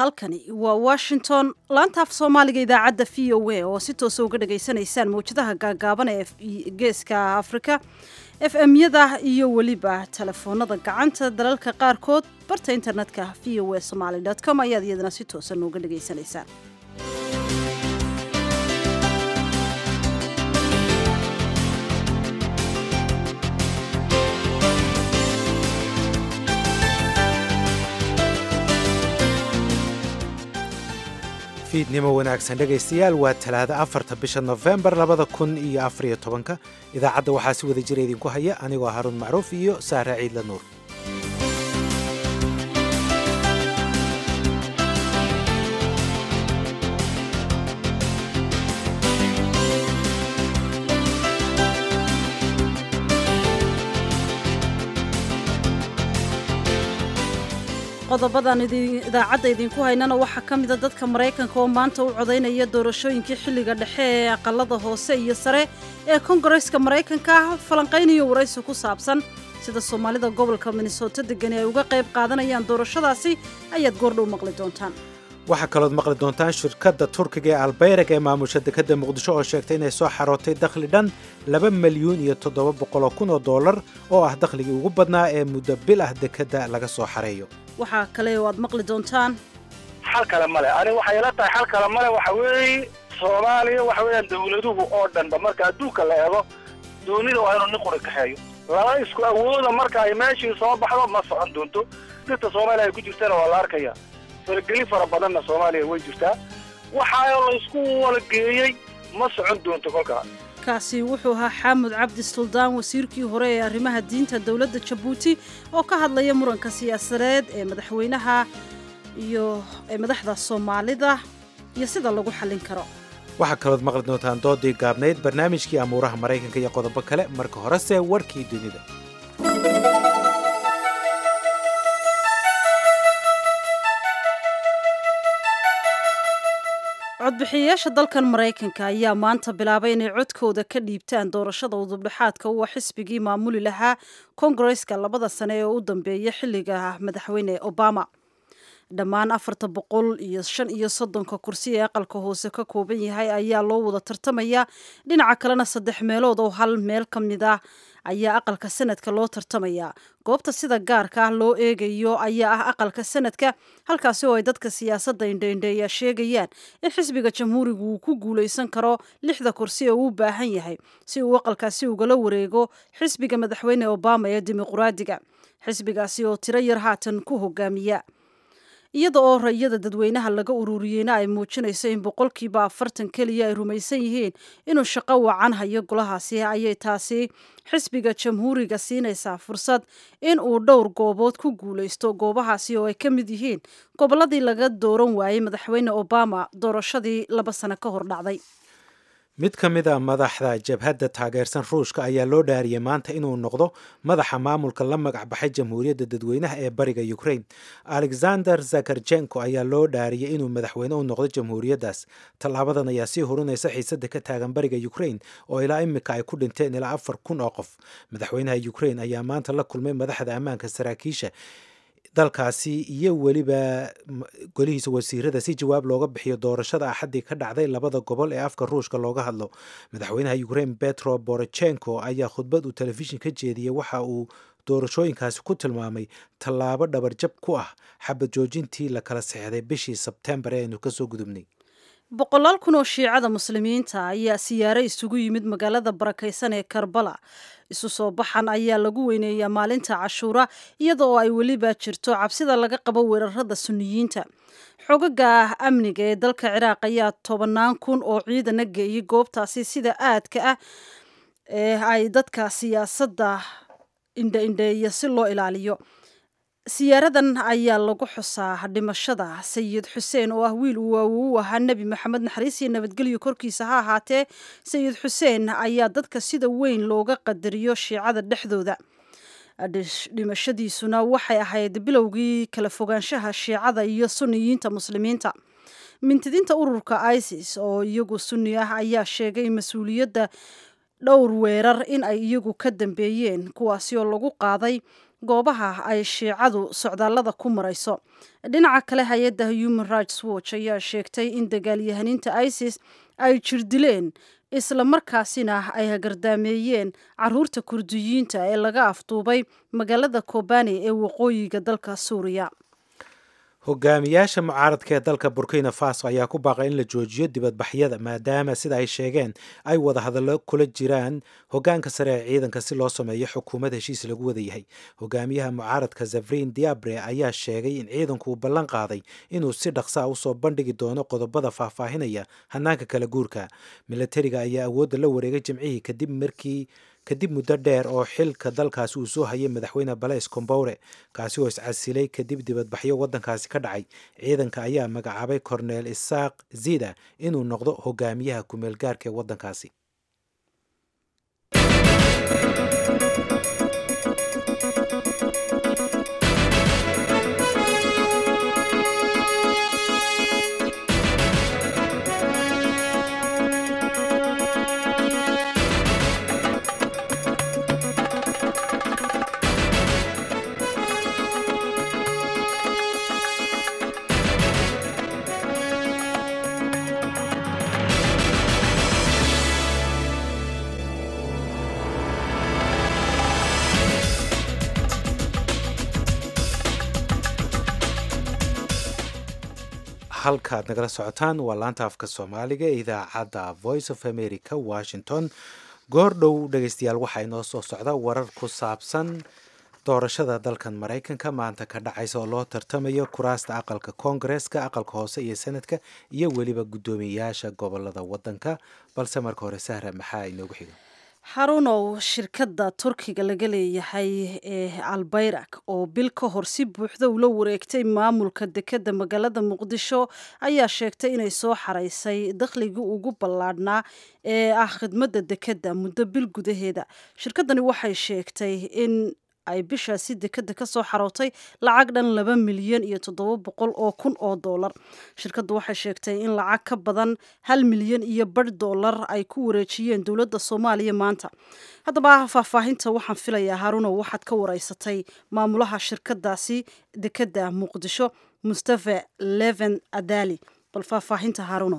halkani waa washington laantaaf soomaaliga idaacadda v o a oo si toosa uga dhagaysanaysaan mawjadaha gaagaaban ee geeska afrika f m-yada iyo weliba telefoonada gacanta dalalka qaarkood barta internetka v o a somaly com ayaad iyadana si toosa nooga dhagaysanaysaan fiidnimo wanaagsan dhegaystayaal waa talaada afarta bisha nofembar labada kun iyo afariyo tobanka idaacadda waxaa si wada jira idinku haya anigoo haruun macruuf iyo saare ciidla nuur qodobadan idaacadda idinku haynana waxaa ka mida dadka maraykanka oo maanta u codaynaya doorashooyinkii xilliga dhexe ee aqalada hoose iyo sare ee kongareska maraykanka ah falanqaynayo waraysi ku saabsan sida soomaalida gobolka minnesota degani ay uga qayb qaadanayaan doorashadaasi ayaad goordhow maqli doontaan waxaa kalood maqli doontaan shirkadda turkiga ee albayrag ee maamusha dekadda muqdisho oo sheegtay inay soo xarootay dakhli dhan laba milyuun iyo toddoba boqoloo kun oo dollar oo ah dakhligii ugu badnaa ee muddo bil ah dekadda laga soo xareeyo waxaa kale oo aad maqli doontaan xal kale male ani waxay ila tahay xal kale male waxa weeye soomaaliya waxa weeyaan dawladuhu oo dhanba marka adduunka la eego doonida waa inuu nin quri kaxeeyo laba isku awooda marka ay meeshii soo baxdo ma socon doonto dirta soomaaliya ay ku jirtana waa la arkaya fargelin fara badanna soomaaliya way jirtaa waxaa laysku walageeyey ma socon doonto kolkaa kaasi wuxuu ahaa xaamud cabdi suldaan wasiirkii hore ee arrimaha diinta dowladda jabuuti oo ka hadlaya muranka siyaasadeed ee madaxweynaha iyo ee madaxda soomaalida iyo sida lagu xallin karo waxaa kalood maqli doontaan doodii gaabnayd barnaamijkii amuuraha maraykanka iyo qodobo kale marka horese warkii dunida codbixiyayaasha dalkan maraykanka ayaa maanta bilaabay inay codkooda ka dhiibtaan doorashada udubdhexaadka uwa xisbigii maamuli lahaa kongareska labada sane ee u dambeeya xilliga madaxweyne obama dhammaan afarta boqol iyo shan iyo soddonka kursi ee aqalka hoose ka kooban yahay ayaa loo wada tartamaya dhinaca kalena saddex meelood oo hal meel ka mid ah ayaa aqalka sanadka loo tartamaya goobta sida gaarka ah loo eegayo ayaa ah aqalka sanadka halkaasi oo ay dadka siyaasadda indheindheeya sheegayaan in xisbiga jamhuurigu uu ku guulaysan karo lixda kursi ee uu u baahan yahay si uu aqalkaasi ugala wareego xisbiga madaxweyne obama ee dimuqraadiga xisbigaasi oo tiro yar haatan ku hogaamiya iyada oo rayada dadweynaha laga ururiyeyna ay muujinayso in boqolkiiba afartan keliya ay rumaysan yihiin inuu shaqo wacan hayo golahaasi ayay taasi xisbiga jamhuuriga siinaysaa fursad in uu dhowr goobood ku guulaysto goobahaasi oo ay ka mid yihiin gobolladii laga dooran waayey madaxweyne obama doorashadii laba sano ka hor dhacday mid ka mid a madaxda jabhadda taageersan ruushka ayaa loo dhaariyey maanta inuu noqdo madaxa maamulka la magac baxay jamhuuriyadda dadweynaha ee bariga ukraine alexander zakarjenko ayaa loo dhaariyey inuu madaxweyne u noqdo jamhuuriyaddaas tallaabadan ayaa sii hurinaysa xiisadda ka taagan bariga ukraine oo ilaa imika ay ku dhinteen ilaa afar kun oo qof madaxweynaha ukraine ayaa maanta la kulmay madaxda ammaanka saraakiisha dalkaasi iyo weliba golihiisa wasiirada si jawaab looga bixiyo doorashada axaddii ka dhacday labada gobol ee afka ruushka looga hadlo madaxweynaha ukraine betro borochenko ayaa khudbad uu telefishin ka jeediyey waxa uu doorashooyinkaasi ku tilmaamay tallaabo dhabarjab ku ah xabad joojintii la kala sexday bishii sebtembar ee aynu kasoo gudubnay boqolaal kun oo shiicada muslimiinta ayaa siyaaro isugu yimid magaalada barakaysan ee karbala isu soo baxan ayaa lagu weyneeyaa maalinta cashuura iyada oo ay weliba jirto cabsida laga qabo weerarada suniyiinta xogaga amniga ee dalka ciraaq ayaa tobannaan kun oo ciidana geeyay goobtaasi sida aadka ah ee ay dadka siyaasadda indhaindheeya si loo ilaaliyo siyaaradan ayaa lagu xusaa dhimashada sayid xuseen oo ah wiil uu waawow u ahaa nebi maxamed naxariis iyo nabadgelyo korkiisa ha ahaatee sayid xuseen ayaa dadka sida weyn looga qadariyo shiicada dhexdooda dhimashadiisuna waxay ahayd bilowgii kala fogaanshaha shiicada iyo suniyiinta muslimiinta mintidiinta ururka isis oo iyagu sunni ah ayaa sheegay mas-uuliyadda dhowr weerar in ay iyagu ka dambeeyeen kuwaasi oo lagu qaaday goobaha ay shiicadu socdaallada ku marayso dhinaca kale hay-adda human rights watch ayaa sheegtay in dagaalyahaniinta isis ay jirdileen isla markaasina ay hagardaameeyeen caruurta kurdiyiinta ee laga afduubay magaalada kobani ee waqooyiga dalka suuriya hogaamiyaasha mucaaradka ee dalka burkina faso ayaa ku baaqay in la joojiyo dibadbaxyada maadaama sida ay sheegeen ay wada hadallo kula jiraan hogaanka sare ee ciidanka si loo sameeyo xukuumad heshiis lagu wada yahay hogaamiyaha mucaaradka zafrin diabre ayaa sheegay in ciidanku uu ballan qaaday inuu si dhaqsaa usoo bandhigi doono qodobada faahfaahinaya hanaanka kala guurka milatariga ayaa awoodda la wareegay jimcihii kadib markii kadib muddo dheer oo xilka dalkaasi uu soo hayay madaxweyne balays comboure kaasi oo iscasilay kadib dibadbaxyo waddankaasi ka dhacay ciidanka ayaa magacaabay corneel isaaq zida inuu noqdo hogaamiyaha kumeel gaarka ee waddankaasi halkaad nagala socotaan waa laanta afka soomaaliga ee idaacadda voice of america washington goor dhow dhegeystayaal waxaa inoo soo socda warar ku saabsan doorashada dalkan maraykanka maanta ka dhacaysa oo loo tartamayo kuraasta aqalka koongareeska aqalka hoose iyo senadka iyo weliba guddoomiyayaasha gobolada wadanka balse marka hore sahra maxaa inoogu xiga harunow shirkadda turkiga laga leeyahay ee albayrak oo bil ka hor si buuxda ula wareegtay maamulka dekedda magaalada muqdisho ayaa sheegtay inay soo xaraysay dakhligii ugu ballaadhnaa ee ah khidmadda dekedda muddo bil gudaheeda shirkaddani waxay sheegtay in ay bishaasi dekeda ka soo xarootay lacag dhan laba milyan iyo toddoba boqol oo kun oo doolar shirkaddu waxay sheegtay in lacag ka badan hal milyan iyo bar doolar ay ku wareejiyeen dowladda soomaaliya maanta haddaba faahfaahinta waxaan filayaa haruno waxaad ka wareysatay maamulaha shirkadaasi dekeda muqdisho mustafa leven adali bal faahfaahinta haruno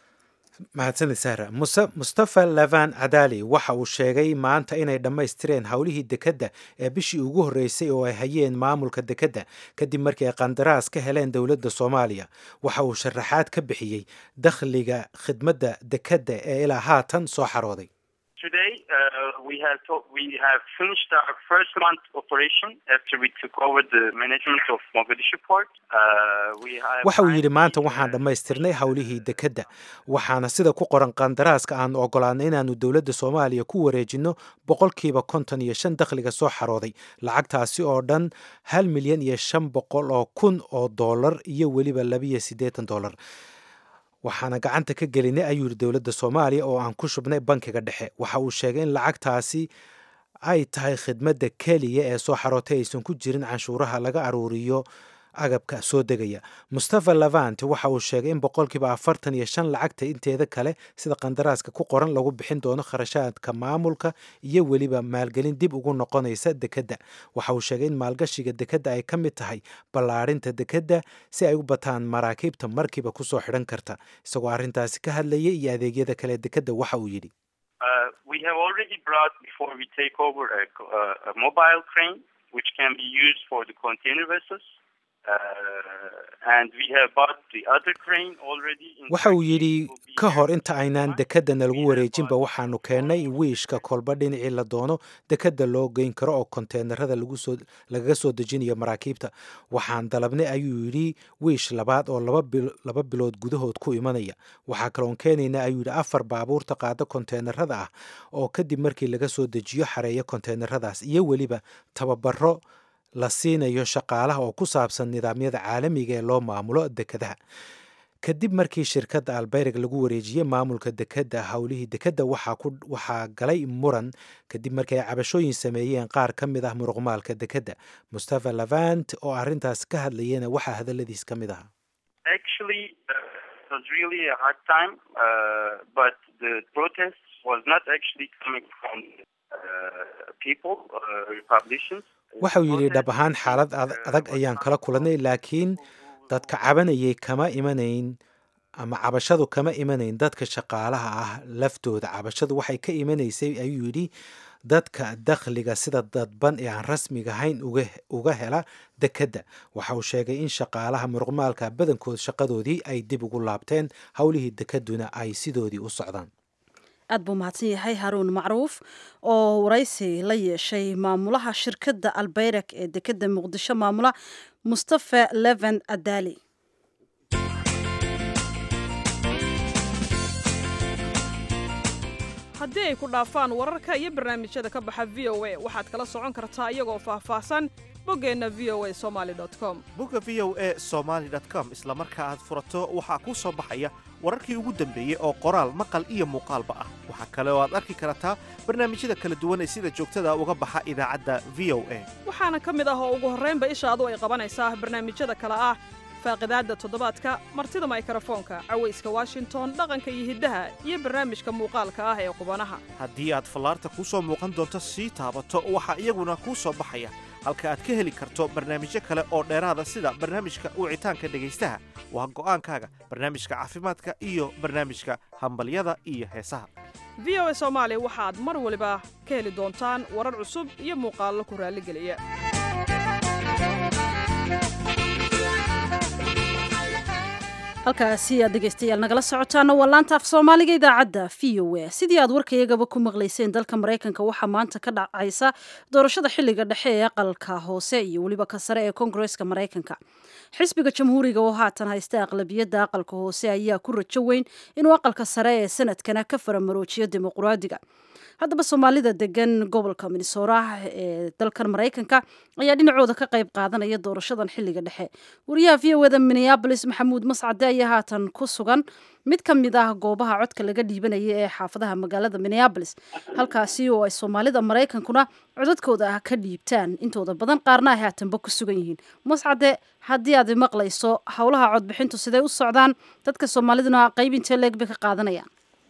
mahadsanid sahra muse mustafa lavan cadali waxa uu sheegay maanta inay dhammaystireen howlihii dekedda ee bishii ugu horreysay oo ay hayeen maamulka dekedda kadib markii ay qandaraas ka heleen dowladda soomaaliya waxa uu sharaxaad ka bixiyey dakhliga khidmadda dekedda ee ilaa haatan soo xarooday Today, uh, we have to, we have finished our first month operation after we took over the management of Mogadishu port. Uh, we have waxa uu yidhi maanta waxaan dhammaystirnay howlihii dekedda waxaana sida ku qoran qandaraaska aan ogolaanay inaannu dowladda soomaaliya ku wareejinno boqolkiiba konton iyo shan dakhliga soo xarooday lacagtaasi oo dhan hal milyan iyo shan boqol oo kun oo doolar iyo weliba labiyo siddeetan doolar waxaana gacanta ka gelinay ayuu yidhi dowladda soomaaliya oo aan ku shubnay bankiga dhexe waxa uu sheegay in lacagtaasi ay tahay khidmadda keliya ee soo xarootay aysan ku jirin canshuuraha laga aruuriyo agabka soo degaya mustafa lavant waxa uu sheegay in boqolkiiba afartan iyo shan lacagta inteeda kale sida qandaraaska ku qoran lagu bixin doono kharashaadka maamulka iyo weliba maalgelin dib ugu noqonaysa dekedda waxa uu sheegay in maalgashiga dekedda ay ka mid tahay ballaarinta dekedda si ay u bataan maraakiibta markiiba kusoo xidhan karta isagoo arrintaasi ka hadlayay iyo adeegyada kale dekedda waxa uu yidhi Uh, we have already brought before we take over a, a, a mobile crane which can be used for the container vessels. waxa uu yidhi ka hor inta aynaan dekedana lagu wareejinba waxaanu keennay wiishka kolba dhinacii la doono dekedda loo geyn karo oo konteenarada lagaga soo dejinayo maraakiibta waxaan dalabnay ayuu yidhi wiish labaad oo laba bilood gudahood ku imanaya waxaa kaloon keenayna ayuu yidhi afar baabuurta qaada konteenarada ah oo kadib markii laga soo dejiyo xareeya konteenaradaas iyo weliba tababaro la siinayo shaqaalaha oo ku saabsan nidaamyada caalamiga ee loo maamulo dekedaha kadib markii shirkadda albayrig lagu wareejiyey maamulka dekedda howlihii dekedda waxaa galay muran kadib markii ay cabashooyin sameeyeen qaar ka mid ah muruqmaalka dekedda mustafa lavant oo arrintaas ka hadlayena waxaa hadaladiis ka mid ahaa was not actually coming from uh, people, uh, Republicans. waxau yidhi dhab ahaan xaalad ad- adag ayaan kala kulannay laakiin dadka cabanayay kama imanayn ama cabashadu kama imanayn dadka shaqaalaha ah laftooda cabashadu waxay ka imanaysay ayuu yidhi dadka dakhliga sida dadban ee aan rasmiga ahayn uga uga hela dekedda waxa uu sheegay in shaqaalaha muruqmaalka badankood shaqadoodii ay dib ugu laabteen howlihii dekedduna ay sidoodii u socdaan aad buu mahadsan yahay haruun macruuf oo waraysi la yeeshay maamulaha shirkadda albayrak ee dekedda muqdisho maamula mustafa leven adali haddii ay ku dhaafaan wararka iyo barnaamijyada ka baxa v o a waxaad kala socon kartaa iyagoo faahfaahsan boggeenna v o a somaali com bogga v o e somaali com isla marka aad furato waxaa kuu soo baxaya wararkii ugu dambeeyey oo qoraal maqal iyo muuqaalba ah waxaa kale oo aad arki kartaa barnaamijyada kala duwan ee sida joogtada uga baxa idaacadda v o a waxaana ka mid ah oo ugu horraynba ishaadu ay qabanaysaa barnaamijyada kale ah faaqidaadda toddobaadka martida maykrofoonka cawayska washington dhaqanka iyo hiddaha iyo barnaamijka muuqaalka ah ee qubanaha haddii aad fallaarta kuu soo muuqan doonto sii taabato waxaa iyaguna kuu soo baxaya halka aad ka heli karto barnaamijyo kale oo dheeraada sida barnaamijka wicitaanka dhegaystaha waa go'aankaaga barnaamijka caafimaadka iyo barnaamijka hambalyada iyo heesaha v o a soomaali waxaad mar waliba ka heli doontaan warar cusub iyo muuqaallo ku raalligeliya halkaasi aad dhegaystayaal nagala socotaana waa laanta af soomaaliga idaacadda v o a sidii aad warkayagaba ku maqlayseen dalka maraykanka waxaa maanta ka dhacaysa doorashada xilliga dhexe ee aqalka hoose iyo weliba ka sare ee koongareska maraykanka xisbiga jamhuuriga oo haatan haysta aqlabiyadda aqalka hoose ayaa ku rajo weyn inuu aqalka sare ee sanadkana ka faramaroojiyo dimuqraadiga haddaba soomaalida degan gobolka minnesota ee dalkan maraykanka ayaa dhinacooda ka qayb qaadanaya doorashadan xilliga dhexe wariyaha v o eda minneabolis maxamuud mascade ayaa haatan ku sugan mid ka mid ah goobaha codka laga dhiibanaya ee xaafadaha magaalada minneabolis halkaasi oo ay soomaalida maraykankuna codadkooda ah ka dhiibtaan intooda badan qaarna ay haatanba ku sugan yihiin mascade haddii aad maqlayso howlaha codbixintu siday u socdaan dadka soomaaliduna qayb intee leeg bay ka qaadanayaan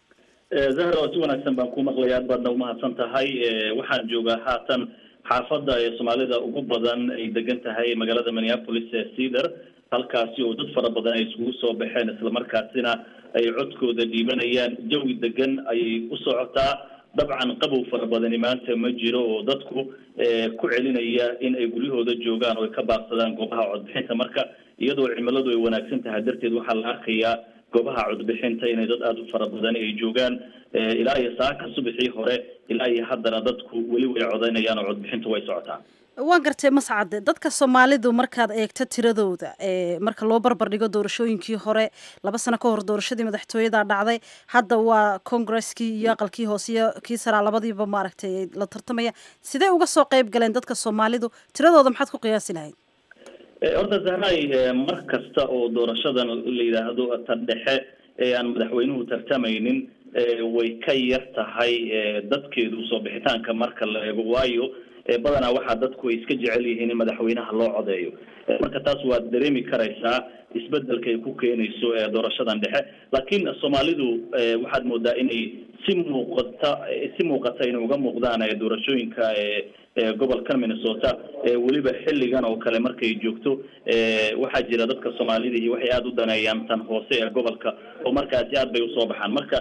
zahra oo si wanaagsan baan ku maqlaya aad baadna umahadsan tahay waxaan joogaa haatan xaafadda ee soomaalida ugu badan ay degan tahay magaalada minneapolis ee cedar halkaasi oo dad fara badan ay iskugu soo baxeen islamarkaasina ay codkooda dhiibanayaan jawi degan ayay u socotaa dabcan qabow fara badani maanta ma jiro oo dadku ku celinaya in ay guryahooda joogaan oo ay ka baaqsadaan goobaha codbixinta marka iyadoo cimiladu ay wanaagsan tahay darteed waxaa la arkayaa goobaha codbixinta inay dad aada u fara badan ay joogaan ilaa iyo saaka subaxii hore ilaa iyo haddana dadku weli way codaynayaan oo codbixintu way socotaa waan gartay mascade dadka soomaalidu markaad eegto tiradooda marka loo barbar dhigo doorashooyinkii hore laba sano ka hor doorashadii madaxtooyada dhacday hadda waa congaresskii iyo aqalkii hoose iyo kii saraa labadiiba maaragtay la tartamaya sidee uga soo qayb galeen dadka soomaalidu tiradooda maxaad ku qiyaasi lahayd horta zahray mar kasta oo doorashadan la yidhaahdo tan dhexe ee aan madaxweynuhu tartamaynin way ka yar tahay dadkeedu soo bixitaanka marka la eego waayo badanaa waxaa dadku ay iska jecel yihiin in madaxweynaha loo codeeyo marka taas waad dareemi karaysaa isbedelka ay ku keenayso doorashadan dhexe laakiin soomaalidu waxaad moodaa inay si muuqata si muuqata inay uga muuqdaan doorashooyinka gobolkan minnesota weliba xilligan oo kale markay joogto waxaa jira dadka soomaalidii waxay aada u daneeyaan tan hoose ee gobolka oo markaasi aad bay usoo baxaan marka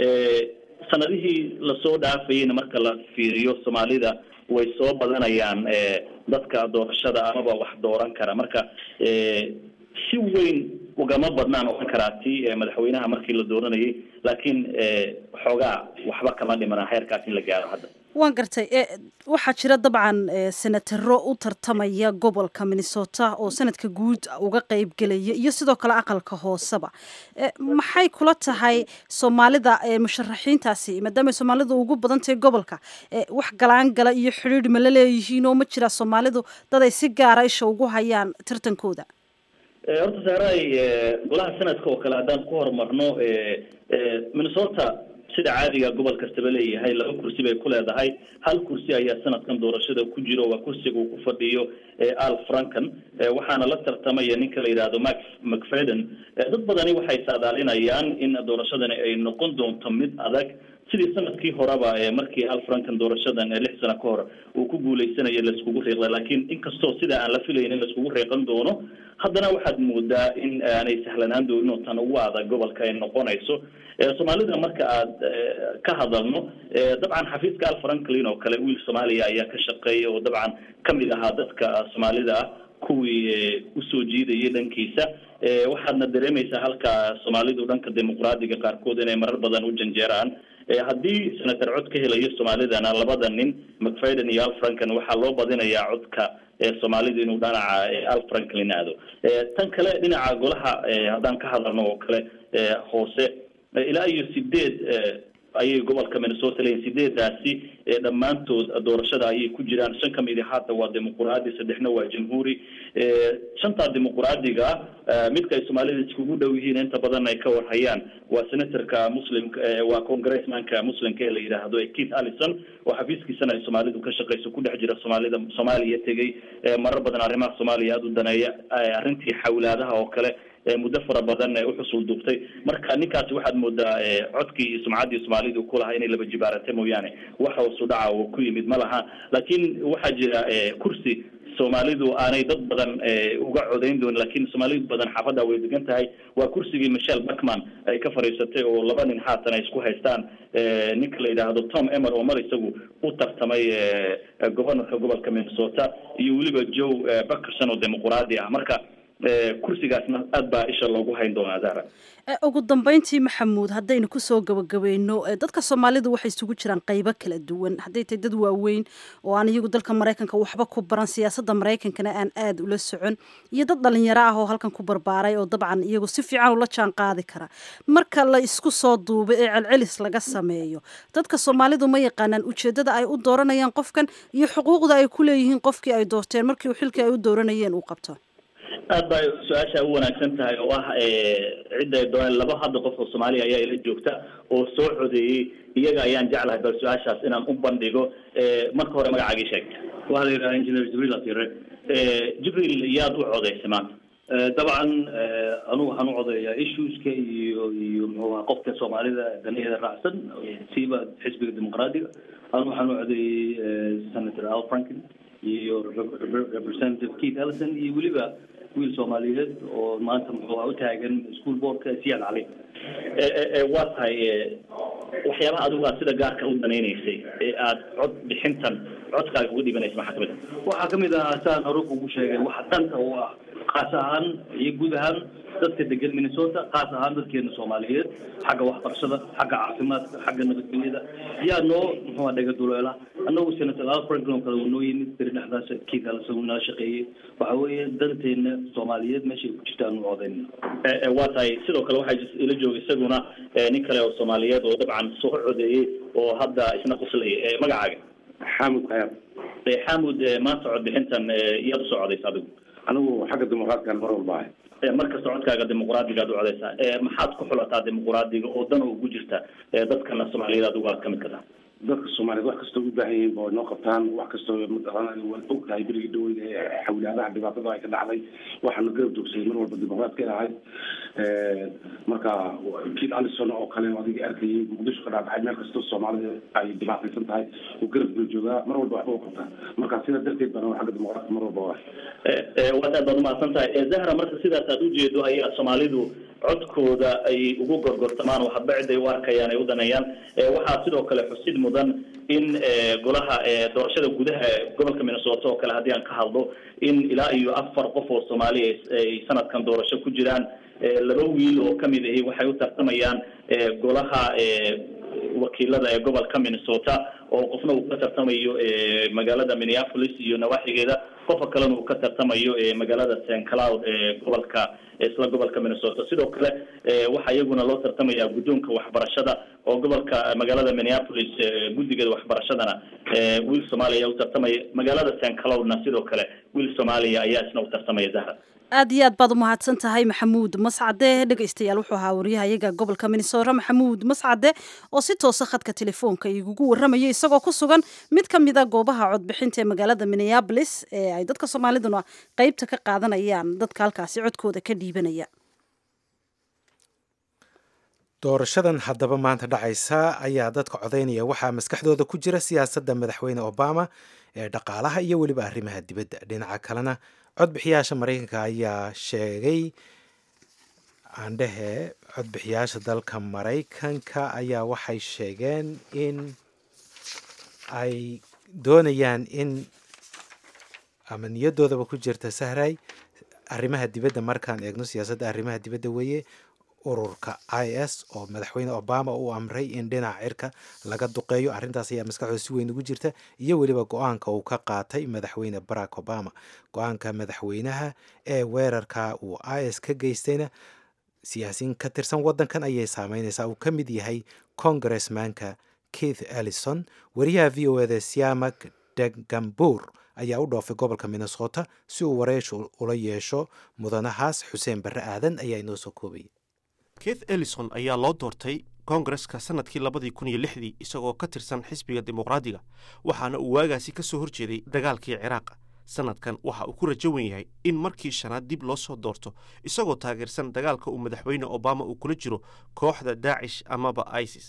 sanadihii lasoo dhaafayeyna marka la fiiriyo soomaalida way soo badanayaan dadka doorashada amaba wax dooran kara marka si weyn ugama badnaan oran karaa ti madaxweynaha markii la dooranayay laakiin xoogaa waxba kama dhimana heerkaas in la gaaro hadda waan gartay waxaa jira dabcan senataro u tartamaya gobolka minnesota oo sanadka guud uga qayb gelaya iyo sidoo kale aqalka hooseba maxay kula tahay soomaalida musharaxiintaasi maadaama soomaalidu ugu badan tahay gobolka wax galaan gala iyo xidhiidh ma la leeyihiin oo ma jira soomaalidu dad ay si gaara isha ugu hayaan tartankooda horta saaray golaha sanadka oo kale haddaan ku horumarno minnesota sida caadiga gobol kastaba leeyahay laba kursi bay ku leedahay hal kursi ayaa sanadkan doorashada ku jiro waa kursiga uu ku fadhiyo al franken waxaana la tartamaya ninka la yidhaahdo max mcfadden dad badani waxay saadaalinayaan in doorashadani ay noqon doonto mid adag sidii sanadkii horeba markii al frankan doorashadan lix sano ka hor uu ku guuleysanaya laiskugu riiqday laakiin inkastoo sida aan la filayn in laiskugu riiqan doono haddana waxaad moodaa in aanay sahlanaan doonin oo tan ugu adag gobolka ay noqonayso soomaalida marka aad ka hadalno dabcan xafiiska al franklin oo kale wiil soomaaliya ayaa ka shaqeeya oo dabcan kamid ahaa dadka soomaalida ah kuwii usoo jiidayay dhankiisa waxaadna dareemaysaa halka soomaalidu dhanka dimuqraadiga qaarkood inay marar badan u janjeeraan haddii senator cod ka helayo soomaalidana labada nin mcfadden iyo al franklin waxaa loo badinayaa codka soomaalida inuu dhanaca al franklin aado tan kale dhinaca golaha haddaan ka hadalno oo kale hoose ilaa iyo sideed ayay gobolka minnesota leeyihin sideedaasi dhammaantood doorashada ayay ku jiraan shan kamid haata waa dimuquraadi saddexna waa jamhuuri shantaa dimuquraadiga midka ay soomaalida iskugu dhow yihiin inta badan ay ka warhayaan waa senatorka muslimka waa congressmanka muslimka ee la yidhaahdo keith allison oo xafiiskiisana ay soomaalidu ka shaqeyso ku dhex jira soomaalida soomaaliya tegay marar badan arrimaha soomaaliya aada u daneeya arrintii xawlaadaha oo kale muddo fara badan uxusul duubtay marka ninkaasi waxaad moodaa codkii iyo sumcaddii soomaalidu ku lahaa inay laba jibaarata mooyaane wax hoosu dhaca oo ku yimid ma laha laakiin waxaa jira kursi soomaalidu aanay dad badan uga codayn doonin lakin soomaalidu badan xaafadda way degan tahay waa kursigii michelle backman ay ka fadhiisatay oo laba nin haatan ay isku haystaan ninka la yidhaahdo tom emer oo mar isagu u tartamay governorka gobolka minnesota iyo weliba joe backerson oo dimuquraadi ah marka kursigaasna aad baa isha loogu hayn doonaa zahra ugu dambeyntii maxamuud haddaynu kusoo gabagabayno dadka soomaalidu waxay isugu jiraan qaybo kala duwan hadday tahay dad waaweyn oo aan iyagu dalka maraykanka waxba ku baran siyaasadda maraykankana aan aada ula socon iyo dad dhalinyaro ah oo halkan ku barbaaray oo dabcan iyagu si fiican ula jaan qaadi kara marka la isku soo duubo ee celcelis laga sameeyo dadka soomaalidu ma yaqaanaan ujeeddada ay u dooranayaan qofkan iyo xuquuqda ay ku leeyihiin qofkii ay doorteen markii xilkii ay u dooranayeen uu qabto aad bay su-aasha u wanaagsan tahay oo ah cidda ay dooneen laba hadda qof oo soomaaliya ayaa ila joogta oo soo codeeyey iyaga ayaan jeclahay bal su-aashaas inaan u bandhigo marka hore magacaagii sheeg waxaa la yidhaha engineer jibriil atire jibriil yaad u codeysay maanta dabcan anugu waxaan u codeeyaa issueska iyo iyo muxuu aha qofka soomaalida danaheeda raacsan siiba xisbiga dimuqraadiga anugu waxaan u codeeyey senator al franklin iyo representative keith ellison iyo weliba wiil soomaaliyeed oo maanta muxuu u taagan school boardka siyaad cali waa tahay waxyaabaha adigu aad sida gaarka u danaynaysay ee aad cod bixintan codkaaga uga dhibanaysa maxaa kamid ah waxaa kamid ahaa saan hore kugu sheegay waxa danta u ah kaas ahaan iyo guud ahaan dadka degan minnesota kaas ahaan dadkeena soomaaliyeed xagga waxbarashada xagga caafimaadka xagga nabadgelyada yaa noo muxuu dhega duleela annagu senator al franklin oo kale uu noo yimid beri dhexdaas kiid alisa uu nala shaqeeyey waxa weeye danteena soomaaliyeed meeshay ku jirtaan u codeyn waa tahay sidoo kale waxaa ila jooga isaguna nin kale oo soomaaliyeed oo dabcan soo codeeyey oo hadda isna quslaya magacaaga xamud khayaab xamud maanta codbixintan iyaad usoo codaysa adigu anigu xagga dimuqraadkan mar walba ahay markasta codkaaga dimuqraadiga ad u codeysaa maxaad ku xulataa dimuqraadiga oo dan ugu jirta dadkana soomaaliyeed adigu aad kamid ka tahay dadka soomaaliyeed wax kastoo u baahan yihiin ba noo qabtaan wax kastoo mataqaana waan og tahay berigii dhaweyda ee xawlaadaha dhibaatada ay ka dhacday waxaana garab joogsayay mar walba dimuqraadka ahayd marka kiid alison oo kale adiga arkayay muqdisho ka dhacdhacay meel kastoo soomaalida ay dhibaataysan tahay uu garab buu joogaa mar walba waxba u qabtaa marka sidaa darteed baan xagga dimuqraadka mar walba waa waad aad baad umahadsan tahay zahra marka sidaas aad ujeedo ayaa soomaalidu codkooda ay ugu gorgortamaan oo hadba cid ay u arkayaan ay u daneeyaan waxaa sidoo kale xusid mudan in golaha doorashada gudaha gobolka minnesota oo kale haddii aan ka hadlo in ilaa iyo afar qof oo soomaaliya ay sanadkan doorasho ku jiraan laba wiil oo kamid ahi waxay u tartamayaan golaha wakiilada ee gobolka minnesota oo qofna uu ka tartamayo magaalada minneapolis iyo nawaaxigeeda qofka kalena uu ka tartamayo magaalada st cloud ee gobolka isla gobolka minnesota sidoo kale waxaa iyaguna loo tartamayaa guddoonka waxbarashada oo gobolka magaalada minneapolis guddigeeda waxbarashadana wiil soomaaliya ayaa u tartamaya magaalada st cloudna sidoo kale wiil soomaaliya ayaa isna u tartamaya zahra aad iyo aad baad u mahadsan tahay maxamuud mascade dhegaystayaal wuxuu ahaa waryaha iyaga gobolka minnesota maxamuud mascade oo si toosa khadka telefoonka igugu warramaya isagoo ku sugan mid ka mid a goobaha codbixinta ee magaalada minneabolis ee ay dadka soomaaliduna qeybta ka qaadanayaan dadka halkaasi codkooda ka dhiibanaya doorashadan haddaba maanta dhacaysa ayaa dadka codaynaya waxaa maskaxdooda ku jira siyaasadda madaxweyne obama ee dhaqaalaha iyo weliba arrimaha dibadda dhinaca kalena codbixiyaasha maraykanka ayaa sheegay aandhehe codbixiyaasha dalka maraykanka ayaa waxay sheegeen in ay doonayaan in ama niyadoodaba ku jirta sahray arrimaha dibadda markaan eegno siyaasadda arrimaha dibadda weeye ururka i s oo madaxweyne obama uu amray in dhinaca cirka laga duqeeyo arrintaas ayaa maskaxdooda si weyn ugu jirta iyo weliba go-aanka uu ka qaatay madaxweyne barack obama go-aanka madaxweynaha ee weerarka uu i s ka geystayna siyaasiyiin ka tirsan waddankan ayay saameynaysaa uu ka mid yahay congressmanka keith ellison wariyaha v o eda siamak degambur ayaa u dhoofay gobolka minnesota si uu wareeshu ula yeesho mudanahaas xuseen barre aadan ayaa inoo soo koobaya keith ellison ayaa loo doortay koongareska sannadkii labadii kun iyo lixdii isagoo ka tirsan xisbiga dimuqraadiga waxaana uu waagaasi ka soo horjeeday dagaalkii ciraaq sannadkan waxa uu ku rajo wen yahay in markii shanaad dib loo soo doorto isagoo taageersan dagaalka uu madaxweyne obama uu kula jiro kooxda daacish amaba isis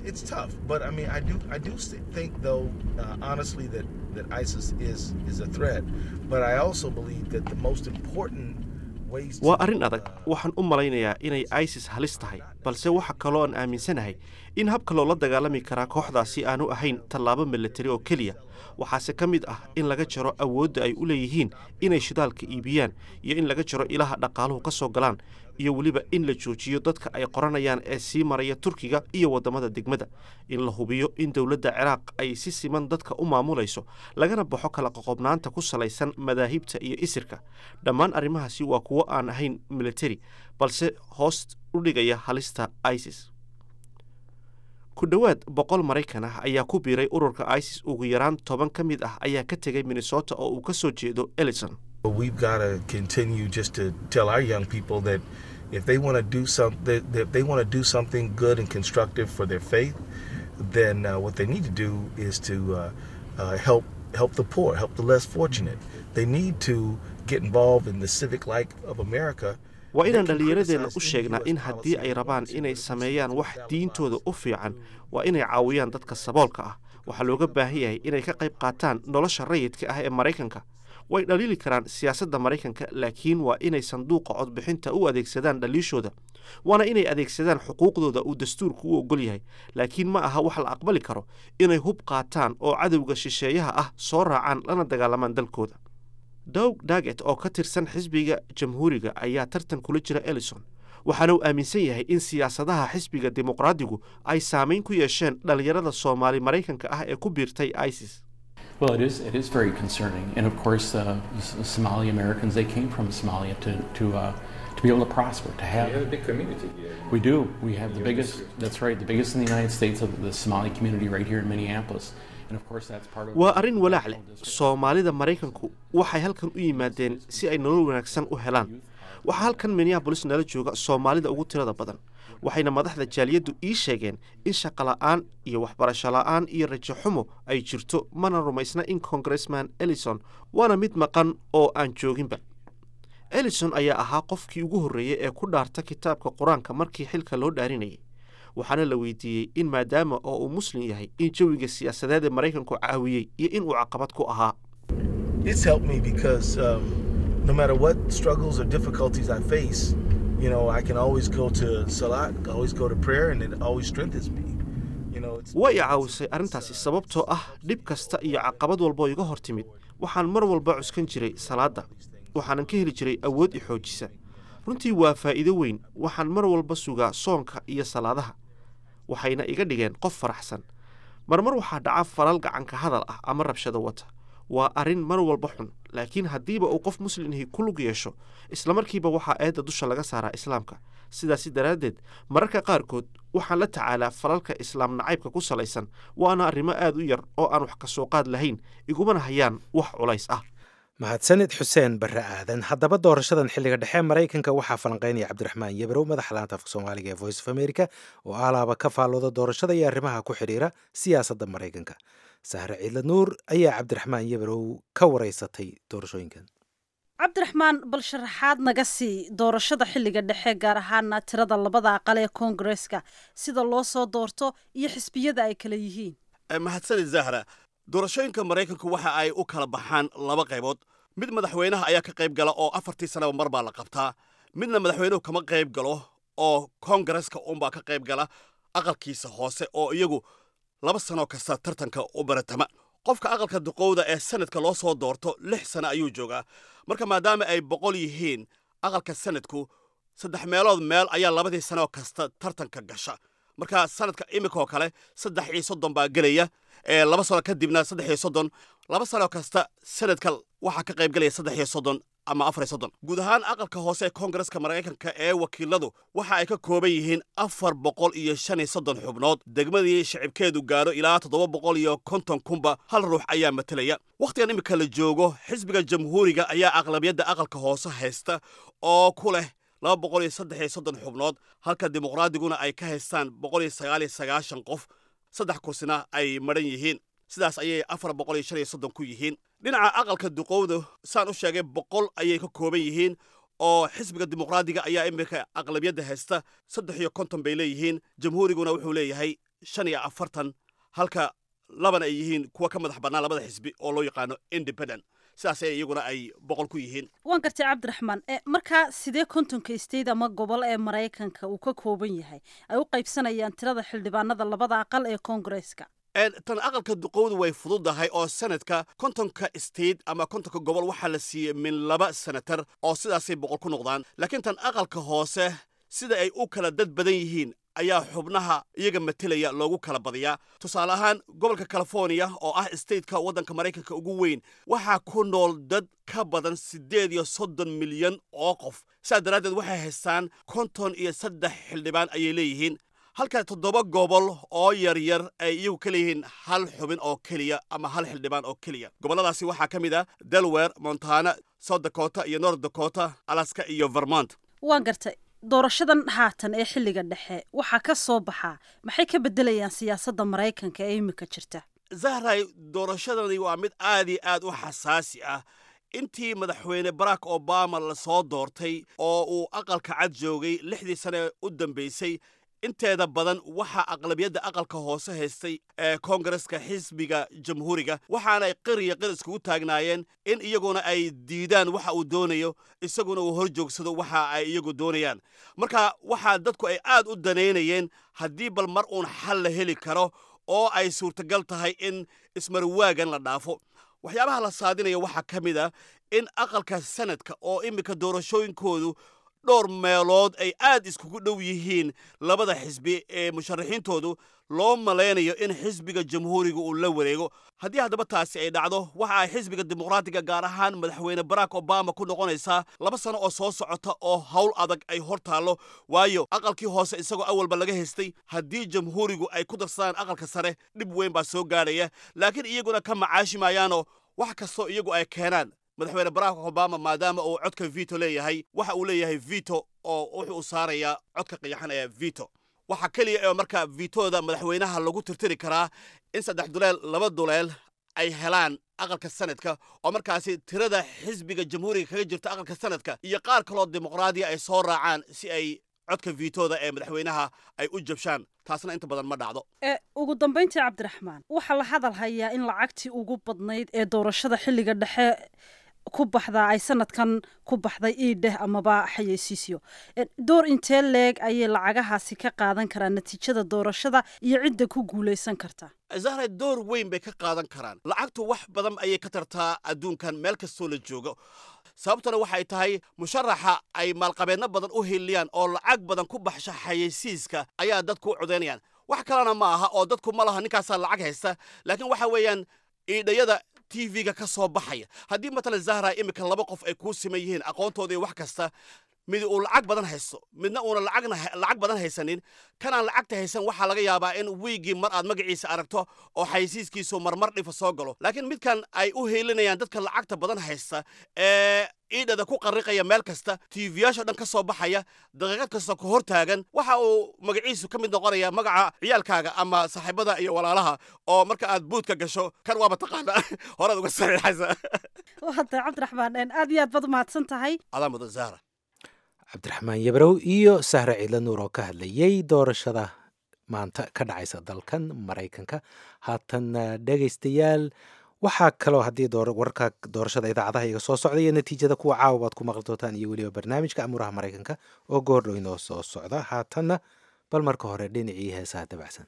waa arrin adag waxaan u malaynayaa inay isis halis tahay balse waxa kaloo aan aaminsanahay in habka loola dagaalami karaa kooxdaasi aanu ahayn tallaabo milatari oo keliya waxaase ka mid ah in laga jaro awoodda ay u leeyihiin inay shidaalka iibiyaan iyo in laga jaro ilaha dhaqaaluhu ka soo galaan iyo weliba in la joojiyo dadka ay qoranayaan ee sii maraya turkiga iyo waddamada degmada in la hubiyo in dowladda ciraaq ay si siman dadka u maamulayso lagana baxo kala qoqobnaanta ku salaysan madaahibta iyo isirka dhammaan arrimahaasi waa kuwo aan ahayn militari balse hoos u dhigaya halista isis ku dhowaad boqol maraykan ah ayaa ku biiray ururka isis ugu yaraan toban ka mid ah ayaa ka tegay minnesota oo uu ka soo jeedo ellison if they want to do something if they want to do something good and constructive for their faith then uh, what they need to do is to uh, uh, help help the poor help the less fortunate they need to get involved in the civic life of america waa inaan dhallinyaradeenna u sheegnaa in haddii ay rabaan inay sameeyaan wax diintooda u fiican waa inay caawiyaan dadka saboolka ah waxaa looga baahan yahay inay ka qayb qaataan nolosha rayidka ah ee maraykanka way dhaliili karaan siyaasadda maraykanka laakiin waa inay sanduuqa codbixinta u adeegsadaan dhaliishooda waana inay adeegsadaan xuquuqdooda uu dastuurku u ogol yahay laakiin ma aha wax la aqbali karo inay hub qaataan oo cadowga shisheeyaha ah soo raacaan lana dagaalamaan dalkooda dowg daget oo ka tirsan xisbiga jamhuuriga ayaa tartan kula jira ellison waxaana uu aaminsan yahay in siyaasadaha xisbiga dimuqraadigu ay saamayn ku yeesheen dhallinyarada soomaali maraykanka ah ee ku biirtay isis Well, it is. It is very concerning, and of course, uh, the Somali Americans they came from Somalia to to uh, to be able to prosper, to have. You have a big community here. We do. We have the biggest. That's right. The biggest in the United States of the Somali community right here in Minneapolis, and of course, that's part of. waa arrin walaac leh soomaalida maraykanku waxay halkan u yimaadeen si ay nolol wanaagsan u helaan waxaa halkan minneabolis nala jooga soomaalida ugu tirada badan waxayna madaxda jaaliyaddu ii sheegeen in shaqola'aan iyo waxbarasho la'aan iyo rajo xumo ay jirto mana rumaysna in congressman ellison waana mid maqan oo aan jooginba ellison ayaa ahaa qofkii ugu horreeyey ee ku dhaarta kitaabka qur-aanka markii xilka loo dhaarinayay waxaana la weydiiyey in maadaama oo uu muslim yahay in jawiga siyaasadeed ee maraykanku caawiyey iyo in uu caqabad ku ahaa It's helped me because um, no matter what struggles or difficulties I face, you know, I can always go to Salat, always go to prayer, and it always strengthens me. You know, it's way i caawisay arrintaasi sababtoo ah dhib kasta iyo caqabad walba oo iga hor timid waxaan mar walba cuskan jiray salaadda waxaanan ka heli jiray awood i xoojisa runtii waa faa'iido weyn waxaan mar walba sugaa soonka iyo salaadaha waxayna iga dhigeen qof faraxsan marmar waxaa dhaca falal gacanka hadal ah ama rabshado wata waa arrin mar walba xun laakiin haddiiba uu qof muslimhi ku lug yeesho islamarkiiba waxaa eedda dusha laga saaraa islaamka sidaasi daraaddeed mararka qaarkood waxaan la tacaalaa falalka islaam nacaybka ku salaysan waana arrimo aad u yar oo aan wax ka soo qaad lahayn igumana hayaan wax culays ah mahadsanid xuseen barre aadan haddaba doorashadan xilliga dhexe maraykanka waxaa falanqaynaya cabdiraxmaan yebrow madaxa laanta afka soomaaliga ee voice of america oo alaaba ka faallooda doorashada iyo arrimaha ku xidhiira siyaasadda maraykanka sahre ciidla nuur ayaa cabdiraxmaan yebrow ka wareysatay doorashooyinkan cabdiraxmaan bal sharaxaad naga sii doorashada xilliga dhexe gaar ahaana tirada labada aqal ee koongareska sida loo soo doorto iyo xisbiyada ay kala yihiin mahadsanid zahra doorashooyinka maraykanku waxa ay u kala baxaan laba qaybood mid madaxweynaha ayaa ka qayb gala oo afartii sanaba mar baa la qabtaa midna madaxweynuhu kama qayb galo oo koongareska unbaa ka qayb gala aqalkiisa hoose oo iyagu laba sanoo kasta tartanka u baratama qofka aqalka duqowda ee sanadka loo soo doorto lix sano ayuu joogaa marka maadaama ay boqol yihiin aqalka sanadku saddex meelood meel ayaa labadii sanoo kasta tartanka gasha marka sanadka imikaoo kale saddex iyo soddon baa gelaya ee laba sano kadibna saddex iyo soddon laba sano kasta sanadka waxaa ka qayb gelaya saddex iyo soddon ama afar iyo soddon guud ahaan aqalka hoose ee koongareska maraykanka ee wakiiladu waxa ay ka kooban yihiin afar boqol iyo shan iyo soddon xubnood degmadii shicibkeedu gaadho ilaa toddoba boqol iyo konton kunba hal ruux ayaa matelaya wakhtigan imika la joogo xisbiga jamhuuriga ayaa aqlabiyadda aqalka hoose haysta oo ku leh laba boqol iyo saddex iyo soddon xubnood halka dimuqraadiguna ay ka haystaan boqol iyo sagaal iyo sagaashan qof saddex kursina ay madhan yihiin sidaas ayay afar boqol iyo shan iyo soddon ku yihiin dhinaca aqalka duqowda saan u sheegay boqol ayay ka kooban yihiin oo xisbiga dimuqraadiga ayaa iminka aqlabiyadda haysta saddex iyo konton bay leeyihiin jamhuuriguna wuxuu leeyahay shan iyo afartan halka labana ay yihiin kuwa ka madax bannaan labada xisbi oo loo yaqaano independent sidaas ay iyaguna ay boqol ku yihiin waan gartay cabdiraxmaan e markaa sidee kontonka state ama gobol ee maraykanka uu ka kooban yahay ay u qaybsanayaan tirada xildhibaanada labada aqal ee koongareska tan aqalka duqowdu way fududahay oo sanadka kontonka state ama kontonka gobol waxaa la siiyey min laba senatar oo sidaasay boqol ku noqdaan laakiin tan aqalka hoose sida ay u kala dad badan yihiin ayaa xubnaha iyaga matelaya loogu kala badiyaa tusaale ahaan gobolka california oo ah stateka waddanka maraykanka ugu weyn waxaa ku nool dad ka badan siddeed iyo soddon milyan oo qof sidaas daraaddeed waxay haystaan konton iyo saddex xildhibaan ayay leeyihiin halka toddoba gobol oo yaryar ay iyagu ka leeyihiin hal xubin oo keliya ama hal xildhibaan oo keliya gobolladaasi waxaa ka mid ah delaware montana south dakota iyo north dakota alaska iyo vermont waan gartay doorashadan haatan ee xilliga dhexe waxaa ka soo baxaa maxay ka beddelayaan siyaasadda maraykanka ee imika jirta zahray doorashadani waa mid aad iyo aad u xasaasi ah intii madaxweyne barack obama la soo doortay oo uu aqalka cad joogay lixdii sane u dambaysay inteeda badan waxaa aqlabiyadda aqalka hoose haystay ee koongareska xisbiga jamhuuriga waxaanay qir iyo qir iskugu taagnaayeen in iyaguna ay diidaan waxa uu doonayo isaguna uu hor joogsado waxa ay iyagu doonayaan marka waxaa dadku ay aad u danaynayeen haddii bal mar uun xal la heli karo oo ay suurtagal tahay in ismarwaagan la dhaafo waxyaabaha la saadinaya waxaa ka mid ah in aqalka sanadka oo iminka doorashooyinkoodu dhowr meelood ay aad iskugu dhow yihiin labada xisbi ee musharaxiintoodu loo malaynayo in xisbiga jamhuuriga uu la wareego haddii haddaba taasi ay dhacdo waxa ay xisbiga dimuqraatiga gaar ahaan madaxweyne barack obama ku noqonaysaa laba sano oo soo socota oo howl adag ay hor taallo waayo aqalkii hoose isagoo awalba laga haystay haddii jamhuurigu ay ku darsadaan aqalka sare dhib weyn baa soo gaadhaya laakiin iyaguna ka macaashi maayaanoo wax kastoo iyagu ay keenaan madaxweyne barack obama maadaama uu codka vito leeyahay waxa uu leeyahay vito oo wuxuu u saarayaa codka qiyaxan ee vito waxaa keliya ee marka vitooda madaxweynaha lagu tirtiri karaa in saddex duleel laba duleel ay helaan aqalka sanadka oo markaasi tirada xisbiga jamhuuriga kaga jirta aqalka sanadka iyo qaar kaloo dimuqraadiya ay soo raacaan si ay codka vitooda ee madaxweynaha ay u jabshaan taasna inta badan ma dhacdo e ugu dambayntii cabdiraxmaan waxaa la hadal hayaa in lacagtii ugu badnayd ee doorashada xilliga dhexe ku baxdaa ay sanadkan ku baxday iidheh amaba xayeysiisyo door intee leeg ayay lacagahaasi ka qaadan karaan natiijada doorashada iyo cidda ku guulaysan karta zahra door weyn bay ka qaadan karaan lacagtu wax badan ayay ka tartaa adduunkan meel kastoo la joogo sababtuna waxay tahay musharaxa ay maalqabeedno badan u hiliyaan oo lacag badan ku baxsha xayeysiiska ayaa dadku u codaynayaan wax kalena ma aha oo dadku ma laha ninkaasaa lacag haysta laakiin waxa weeyaan iidhayada tv-ga ka soo baxaya haddii matalan zahra iminka laba qof ay kuu siman yihiin aqoontooda iyo wax kasta mid uu lacag badan haysto midna uuna lacagna lacag badan haysanin kanaan lacagta haysan waxaa laga yaabaa in wiigii mar aad magaciisa aragto oo xaysiiskiisu marmar dhifa soo galo laakiin midkan ay u heelinayaan dadka lacagta badan haysta ee ciidhada ku qarriqaya meel kasta tiifiyaasha dhan ka soo baxaya daqiiqad kasta ku hor taagan waxa uu magaciisu ka mid noqonaya magaca ciyaalkaaga ama saaxiibada iyo walaalaha oo marka aad buudka gasho kan waaba taqaana horaad uga saxiixaysa wata cabdiraxmaan aad iyo aad baad umahadsan tahay adaa mudan zahra cabdiraxmaan yabrow iyo sahre ciidla nuur oo ka hadlayay doorashada maanta ka dhacaysa dalkan maraykanka haatan dhegaystayaal waxaa kaloo haddii warka doorashada idaacadaha iga soo socda iyo natiijada kuwa caawa baad ku maqli doontaan iyo weliba barnaamijka amuuraha maraykanka oo goordhow inoo soo socda haatanna bal marka hore dhinacii heesaha dabacsan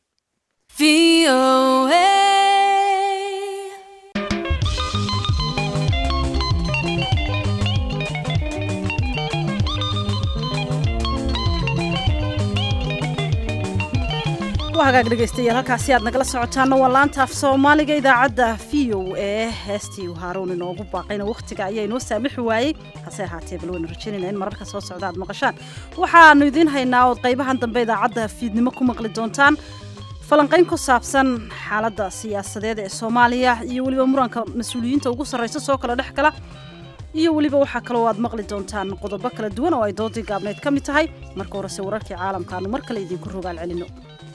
waa hagaag dhegaystayaal halkaasi aad nagala socotaana waa laanta af soomaaliga idaacadda v o e heestii haaruun inoogu baaqayna wakhtiga ayaa inoo saamixi waayey hase ahaatee bal waynu rajaynayna in mararka soo socda aad maqashaan waxaanu idiin haynaa ood qaybahan dambe idaacadda fiidnimo ku maqli doontaan falanqayn ku saabsan xaaladda siyaasadeed ee soomaaliya iyo weliba muranka mas-uuliyiinta ugu sarraysa soo kala dhex gala iyo weliba waxaa kaloo aad maqli doontaan qodobo kala duwan oo ay doodii gaabneyd ka mid tahay marka horese wararkii caalamka aanu mar kale idinku rogaal celino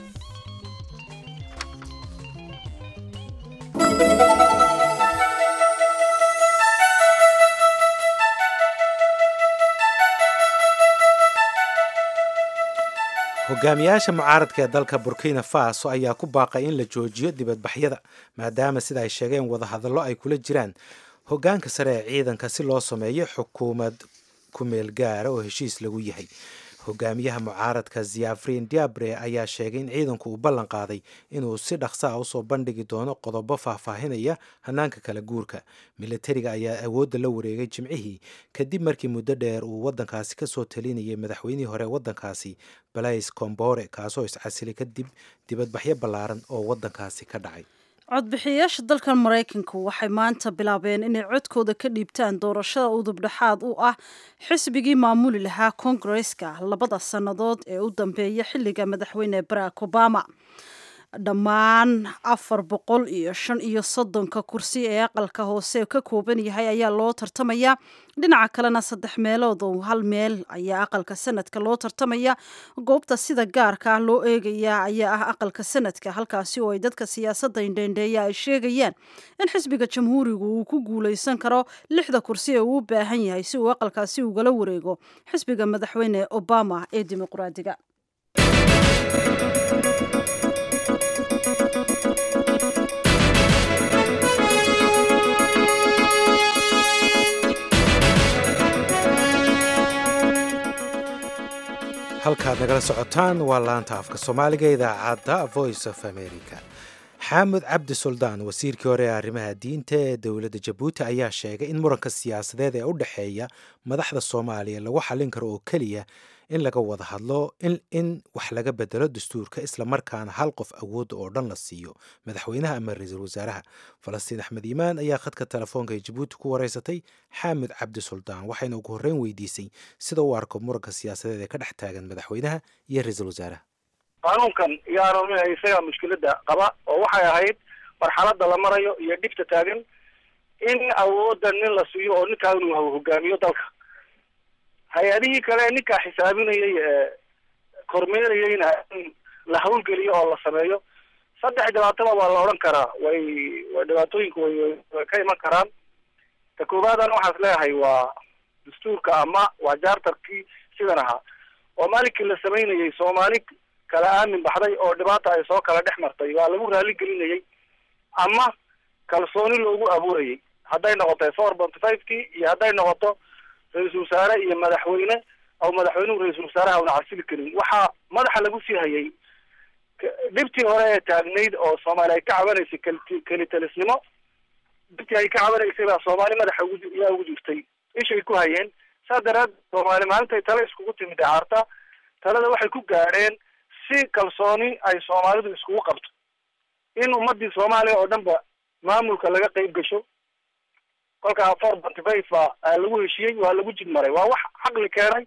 hogaamiyaasha mucaaradka ee dalka burkina faso ayaa ku baaqay in la joojiyo dibadbaxyada maadaama sida ay sheegeen wadahadallo ay kula jiraan hogaanka sare ee ciidanka si loo sameeyo xukuumad kumeel gaara oo heshiis lagu yahay hogaamiyaha mucaaradka ziafrin diabre ayaa sheegay in ciidanku uu ballan qaaday inuu si dhaqsa a usoo bandhigi doono qodobo faahfaahinaya hanaanka kala guurka milatariga ayaa awoodda la wareegay jimcihii kadib markii muddo dheer uu waddankaasi kasoo talinayay madaxweynihii hore waddankaasi balais combore kaasoo iscasilay kadib dibadbaxyo ballaaran oo waddankaasi ka dhacay codbixiyayaasha dalkan maraykanku waxay maanta bilaabeen inay codkooda ka dhiibtaan doorashada udubdhexaad u ah xisbigii maamuli lahaa kongareska labada sannadood ee u dambeeya xilliga madaxweyne barack obama dhammaan afar boqol iyo shan iyo soddonka kursi ee aqalka hoose ka kooban yahay ayaa loo tartamayaa dhinaca kalena saddex meelood oo hal meel ayaa aqalka sanadka loo tartamaya goobta sida gaarka ah loo eegayaa ayaa ah aqalka sanadka halkaasi oo ay dadka siyaasadda indheendheeya ay sheegayaan in xisbiga jamhuurigu uu ku guuleysan karo lixda kursi ee uu u baahan yahay si uu aqalkaasi ugala wareego xisbiga madaxweyne obama ee dimuqraadiga halkaad nagala socotaan waa laanta afka soomaaliga idaacadda voice of america xaamud cabdi suldaan wasiirkii hore ee arrimaha diinta ee dowladda jabuuti ayaa sheegay in muranka siyaasadeed ee u dhexeeya madaxda soomaaliya lagu xallin karo oo keliya in laga wada hadlo in wax laga bedelo dastuurka islamarkaana hal qof awoodda oo dhan la siiyo madaxweynaha ama ra-iisul wasaaraha falastiin axmed iimaan ayaa khadka telefoonka ee jabuuti ku wareysatay xaamud cabdi suldaan waxayna ugu horreyn weydiisay sida uu arko muranka siyaasadeed ee ka dhex taagan madaxweynaha iyo ra-iisul wasaaraha qaanuunkan yaanu isagaa mushkiladda qaba oo waxay ahayd marxaladda la marayo iyo dhibta taagan in awoodda nin la siiyo oo ninkaa inuu hogaamiyo dalka hay-adihii kale ee ninkaa xisaabinayay ee kormeerayayna in la hawlgeliyo oo la sameeyo saddex dhibaataba waa la odhan karaa way way dhibaatooyinku way way ka iman karaan ta koowaadana waxaas leeyahay waa dastuurka ama waa jaartarkii sidan ahaa oo maalinkii la samaynayay soomaali kala aamin baxday oo dhibaata ay soo kala dhex martay waa lagu raali gelinayay ama kalsooni loogu abuurayay hadday noqoto four ponty five kii iyo hadday noqoto ra-iisul wasaare iyo madaxweyne aw madaxweynuhu ra-iisul wasaaraha una casili karin waxaa madaxa lagu sii hayay dhibtii hore ee taagnayd oo soomaali ay ka cabanaysay keli kelitalisnimo dhibtii ay ka cabanaysay baa soomaali madaxa ugu yaa ugu jirtay ishay ku hayeen saa daraad soomaali maalintay tale iskugu timid caarta talada waxay ku gaadheen si kalsooni ay soomaalidu iskugu qabto in ummadii soomaaliya oo dhan ba maamulka laga qeyb gasho kolkaa four ponty five baa lagu heshiyey waa lagu jid maray waa wax caqli keenay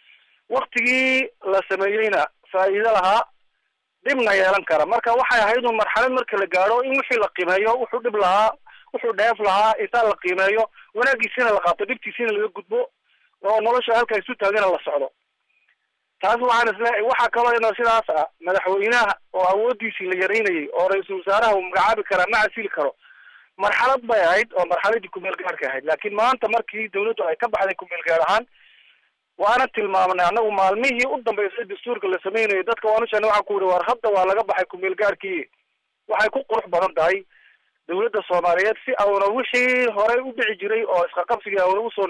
waktigii la sameeyeyna faa'iido lahaa dhibna yeelan kara marka waxay ahayd un marxalad marka la gaadho in wixii la qimeeyo wuxuu dhib lahaa wuxuu dheef lahaa intaa la qiimeeyo wanaagiisina la qaato dhibtiisina laga gudbo oo nolosha halka isu taagana la socdo taas waxaan isleeyahay waxaa kaloo ina sidaas ah madaxweynaha oo awoodiisii la yaraynayay oo ra-iisul wasaaraha uu magacaabi karaa ma casili karo marxalad bay ahayd oo marxaladii kumeel gaarka ahayd laakiin maanta markii dawladdu ay ka baxday kumeel gaar ahaan waana tilmaamnay annagu maalmihii u dambeysay dastuurka la samaynayo dadka waanu sheegnay waxaan ku yihi war hadda waa laga baxay kumeel gaarkii waxay ku qurux badan tahay dawladda soomaaliyeed si auna wixii horey u dhici jiray oo isqaqabsigii auna usoo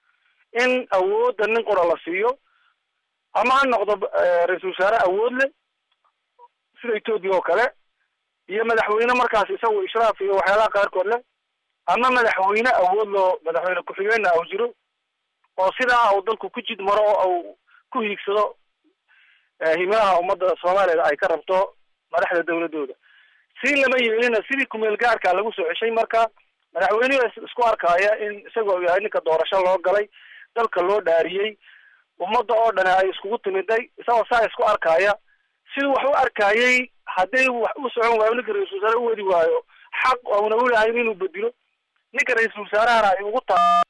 in awoodda nin qura la siiyo ama ha noqdo ra-iisul wasaare awood leh sida etoobiya oo kale iyo madaxweyne markaas isagu ishraaf iyo waxyaalaha qaarkood leh ama madaxweyne awood loo madaxweyne ku-xigeenna au jiro oo sidaa uu dalku ku jid maro oo au ku hiigsado himilaha ummadda soomaaliyeed ay ka rabto madaxda dawladooda si lama yeelina sidii kumeel gaarka lagu soo ceshay marka madaxweynuhu isku arkaaya in isagoo yahay ninka doorasho loo galay dalka loo dhaariyey ummadda oo dhani ay iskugu timiday isagoo saa isku arkaaya siduu wax u arkayay hadday wax u socon waayo ninka ra-iisul wasaare u wadi waayo xaq ouna ulahayn inuu bedelo ninka ra-iisul wasaarahana ay ugu taa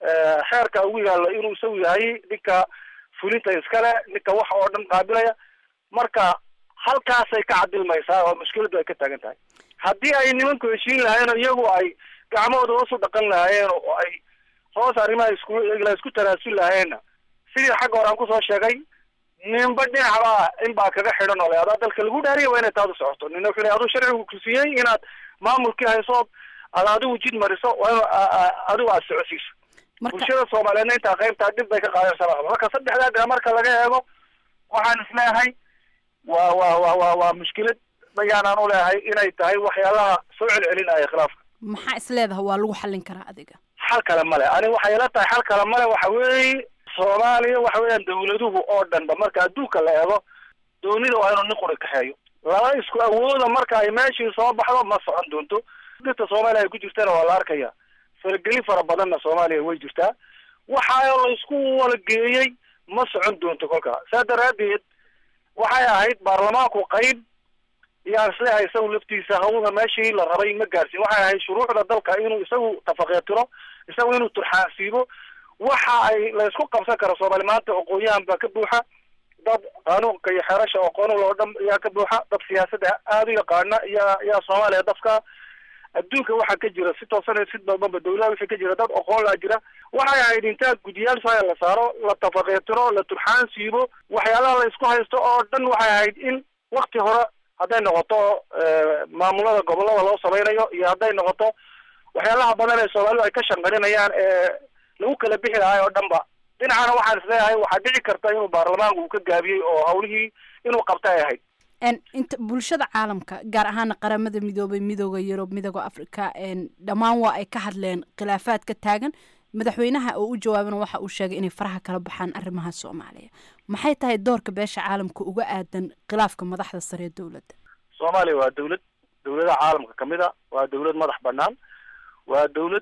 xeerka ugu yaallo inuu isagu yahay ninka fulinta iskale ninka wax oo dhan qaabilaya marka halkaasay ka cadilmaysaa oo mushkiladu ay ka taagan tahay haddii ay nimanku heshiin lahayen oo iyagu ay gacmahooda hoos u dhaqan lahaayeen oo ay hoos arrimaha isku la isku tanaasul lahayeenna sidii xagga hore aan kusoo sheegay ninba dhinacba in baa kaga xidhan oo le adaa dalka lagu dhaariya waa inay taadu socoto nina wuxuu le aduu sharcigu kusiyey inaad maamulkii haysood ad adigu jid mariso waa inu adigu aad socosiiso bulshada soomaaliyeedna intaa qaybtaa dhib bay ka qaadaysaa marka saddexdaa dhinac marka laga eego waxaan isleeyahay waa wa wa wa waa mushkilad bayaanaan u leeyahay inay tahay waxyaalaha soo celcelinaya khilaafka maxaa isleedaha waa lagu xallin karaa adiga xal kale male ani waxay ila tahay xal kale male waxa weeye soomaaliya waxa weeyaan dawladuhu oo dhanba marka adduunka la eego doonida waa inuu nin quri kaxeeyo laba isku awooda marka ay meeshii soo baxdo ma socon doonto dirta soomaaliya ay ku jirtana waa la arkaya faragelin fara badanna soomaaliya way jirtaa waxa la isku wala geeyey ma socon doonto kolkaa saa daraadeed waxay ahayd baarlamaanku qayb iyaan isleehay isagu laftiisa hawda meeshii la rabay ma gaarsiin waxay ahayd shuruucda dalka inuu isagu tafakeetiro isagu inuu turxaansiibo waxa ay la isku qabsan karo soomaali maanta aqoon-yahan baa ka buuxa dad qaanuunka iyo xeerasha aqoonul oo dhan ayaa ka buuxa dad siyaasadda aada u yaqaana iyaa iyaa soomaaliya dafka adduunka waxaa ka jira si toosan si badanba dawlaha wixii ka jira dad aqoon laa jira waxay ahayd intaa guddiyaal faya la saaro la tafakeetiro la turxaan siibo waxyaalaha la isku haysto oo dhan waxay ahayd in wakti hore hadday noqoto maamulada gobolada loo samaynayo iyo hadday noqoto waxyaalaha badan ee soomaalidu ay ka shanqarinayaan ee lagu kala bixi lahay oo dhan ba dhinacana waxaan isleeyahay waxaa dhici karta inuu baarlamaanku uu ka gaabiyey oo hawlihii inuu qabta ay ahayd inta bulshada caalamka gaar ahaana qaramada midoobay midooda yurub midooda africa dhammaan waa ay ka hadleen khilaafaad ka taagan madaxweynaha oo u jawaabana waxa uu sheegay inay faraha kala baxaan arrimaha soomaaliya maxay tahay doorka beesha caalamka uga aadan khilaafka madaxda sare ee dowladda soomaaliya waa dawlad dawladaha caalamka kamid a waa dawlad madax banaan waa dawlad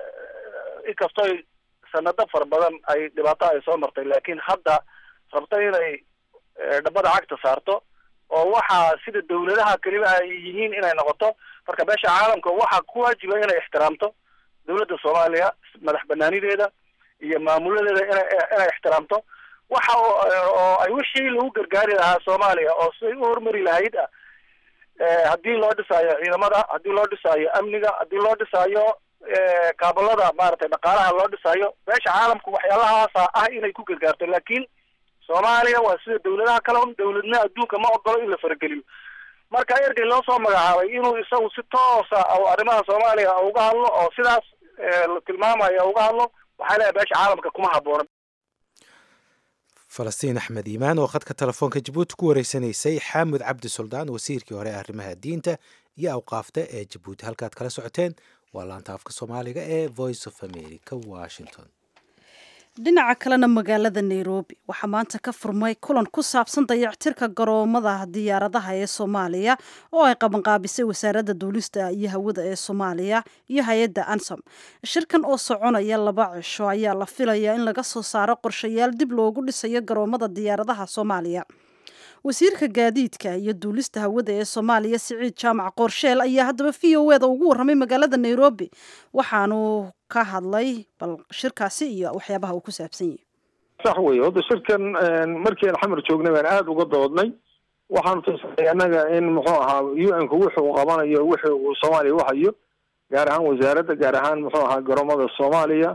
inkastoo sanado fara badan ay dhibaato ay soo martay laakiin hadda rabto inay dhabada cagta saarto oo waxaa sida dawladaha keliba ay yihiin inay noqoto marka beesha caalamka waxaa ku waajiba inay ixtiraamto dawladda soomaaliya madax banaanideeda iyo maamuladeeda ina inay ixtiraamto waxa oo ay wixii lagu gargaari lahaa soomaaliya oo siday u horumari lahayd ah haddii loo dhisaayo ciidamada haddii loo dhisaayo amniga haddii loo dhisaayo kaabalada maaragtay dhaqaalaha loo dhisaayo beesha caalamku waxyaalahaasa ah inay ku gargaarto laakiin soomaaliya waa sida dawladaha kale un dawladna adduunka ma ogolo in la farageliyo marka ergey loo soo magacaabay inuu isagu si toosa oo arrimaha soomaaliya uga hadlo oo sidaas la tilmaamayo uga hadlo waxaa leeyahay beesha caalamka kuma habboona falastiin axmed iimaan oo khadka telefoonka jabuuti ku wareysanaysay xaamud cabdi suldaan wasiirkii hore arrimaha diinta iyo awqaafta ee jabuuti halkaad kala socoteen waa laanta afka soomaaliga ee voice of america washington dhinaca kalena magaalada nairobi waxaa maanta ka furmay kulan ku saabsan dayactirka garoomada diyaaradaha ee soomaaliya oo ay qabanqaabisay wasaaradda duulista iyo hawada ee soomaaliya iyo hay-adda ansom shirkan oo soconaya laba cisho ayaa la filayaa in laga soo saaro qorshayaal dib loogu dhisayo garoomada diyaaradaha soomaaliya wasiirka gaadiidka iyo duulista hawada ee soomaaliya siciid jaamac qoorsheel ayaa haddaba v o eda ugu warramay magaalada nairobi waxaanu ka hadlay bal shirkaasi iyo waxyaabaha uu ku saabsan yahay sax wey hadda shirkan markii aan xamar joognay baan aada uga doodnay waxaanu tusay annaga in muxuu ahaa u n ku wuxuu qabanayo wixii uu soomaaliya u hayo gaar ahaan wasaaradda gaar ahaan muxuu ahaa garoomada soomaaliya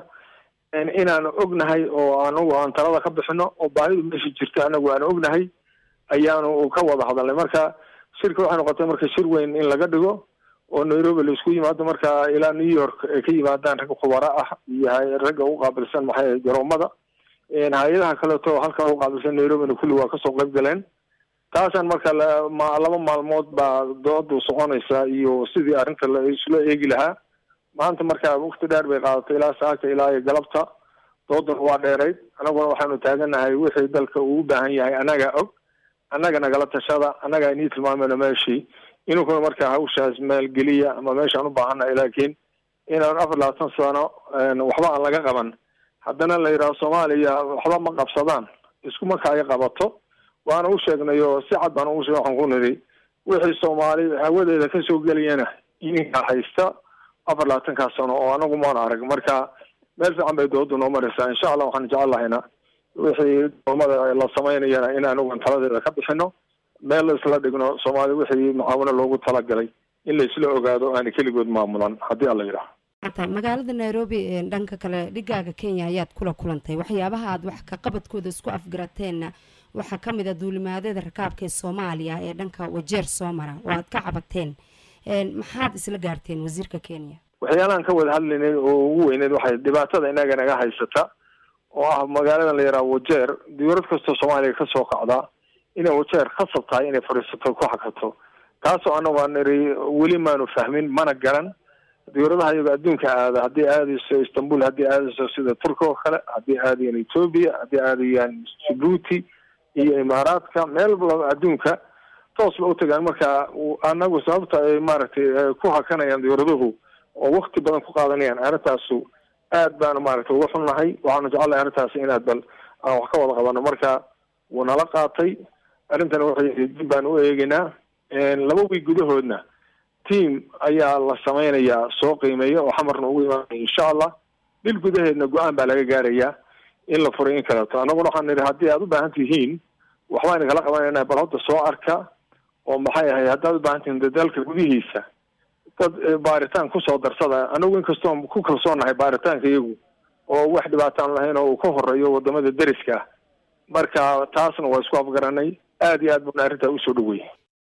inaan ognahay oo anagu aan talada ka bixino oo baahidu meesha jirto anagu aan ognahay ayaanu ka wada hadalnay marka shirka waxay noqotay marka shir weyn in laga dhigo oo nairobi la isku yimaado marka ilaa new york ay ka yimaadaan rag khubaro ah iyo ragga u qaabilsan maxay garoomada hay-adaha kaleeto halkaa u qaabilsan nairobina kulli waa kasoo qayb galeen taasaan marka laba maalmood baa doodu soconaysa iyo sidii arrinta la isla eegi lahaa maanta marka waqti dheer bay qaadatay ilaa saaka ilaa iyo galabta dooduna waa dheerayd annaguna waxaanu taaganahay wixii dalka uu u baahan yahay annagaa og annaga nagala tashada annagaa inii tilmaamayno meeshii inunkuna marka hawshaas maalgeliya ama meeshaan u baahannahay laakiin inaan afar labaatan sano waxba aan laga qaban haddana la yidhaho soomaaliya waxba ma qabsadaan isku marka ay qabato waana u sheegnay oo si cad baan ugu sheeg waxaan ku nidhi wixii soomaali hawadeeda kasoo gelayana ininkaa haysta afar labaatankaa sano oo anagu maan arag marka meel fiican bay doodu noo maraysaa insha allah waxaan jecel lahayna wixii doomada la samaynayana in anagu taladeeda ka bixino meel la isla dhigno soomaali wixii mucaawino loogu talagalay in la isla ogaado aana keligood maamulan haddii alla yidhaha magaalada nairobi dhanka kale dhigaaga kenya ayaad kula kulantay waxyaabaha aad wax ka qabadkooda isku afgarateenna waxaa ka mid a duulimaadyada rakaabka ee soomaaliya ee dhanka wajeer soo mara oo aad ka cabateen maxaad isla gaarteen wasiirka kenya waxyaalahan ka wada hadlaynay oo ugu weyneyd waxay dhibaatada inaga naga haysata oo ah magaaladan la yidhaha wajeer diyuurad kastoo soomaaliya kasoo kacdaa inay wajeer khasab tahay inay fadhiisato ku hakato taasoo anagu aan niri weli maanu fahmin mana garan diyuuradaha iyago adduunka aada haddii aadayso istanbul haddii aadayso sida turki oo kale haddii aadayaan ethoobia haddii aadayaan djibuuti iyo imaaraadka meel walba adduunka toos ba utagaan marka anagu sababta ay maaragtay ku hakanayaan diyuuraduhu oo wakti badan ku qaadanayaan arrintaasu aad baanu maaragtay uga xunnahay waxaanu jecelnahay arrintaasi inaad bal aan wax ka wada qabano marka wuu nala qaatay arrintana waxay dib baan u eegeynaa laba wiig gudahoodna team ayaa la samaynayaa soo qiimeeya oo xamarna ugu imaanaya insha allah bil gudaheedna go-aan baa laga gaarayaa in la furay in kaleeto annaguna waxaan nidhi haddii aad u baahan tihiin waxbaan kala qabanayna bal hadda soo arka oo maxay ahay haddaad u baahan tihiin dalka gudihiisa dad baaritaan kusoo darsada anagu inkastoon ku kalsoonahay baaritaanka iyagu oo wax dhibaataan lahayn oo uu ka horeeyo wadamada deriska ah marka taasna waa isku afgaranay aada iyo aad buna arrintaa usoo dhaweeyay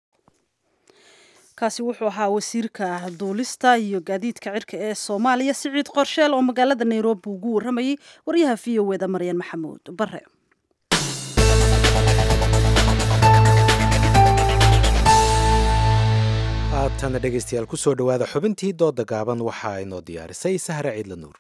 kaasi wuxuu ahaa wasiirka duulista iyo gaadiidka cirka ee soomaaliya siciid qorsheel oo magaalada nairobi ugu warramayay waryaha v o eda maryan maxamuud bare haatana dhegaystayaal kusoo dhowaada xubintii dooda gaaban waxaa inoo diyaarisay sahre ciidla nuur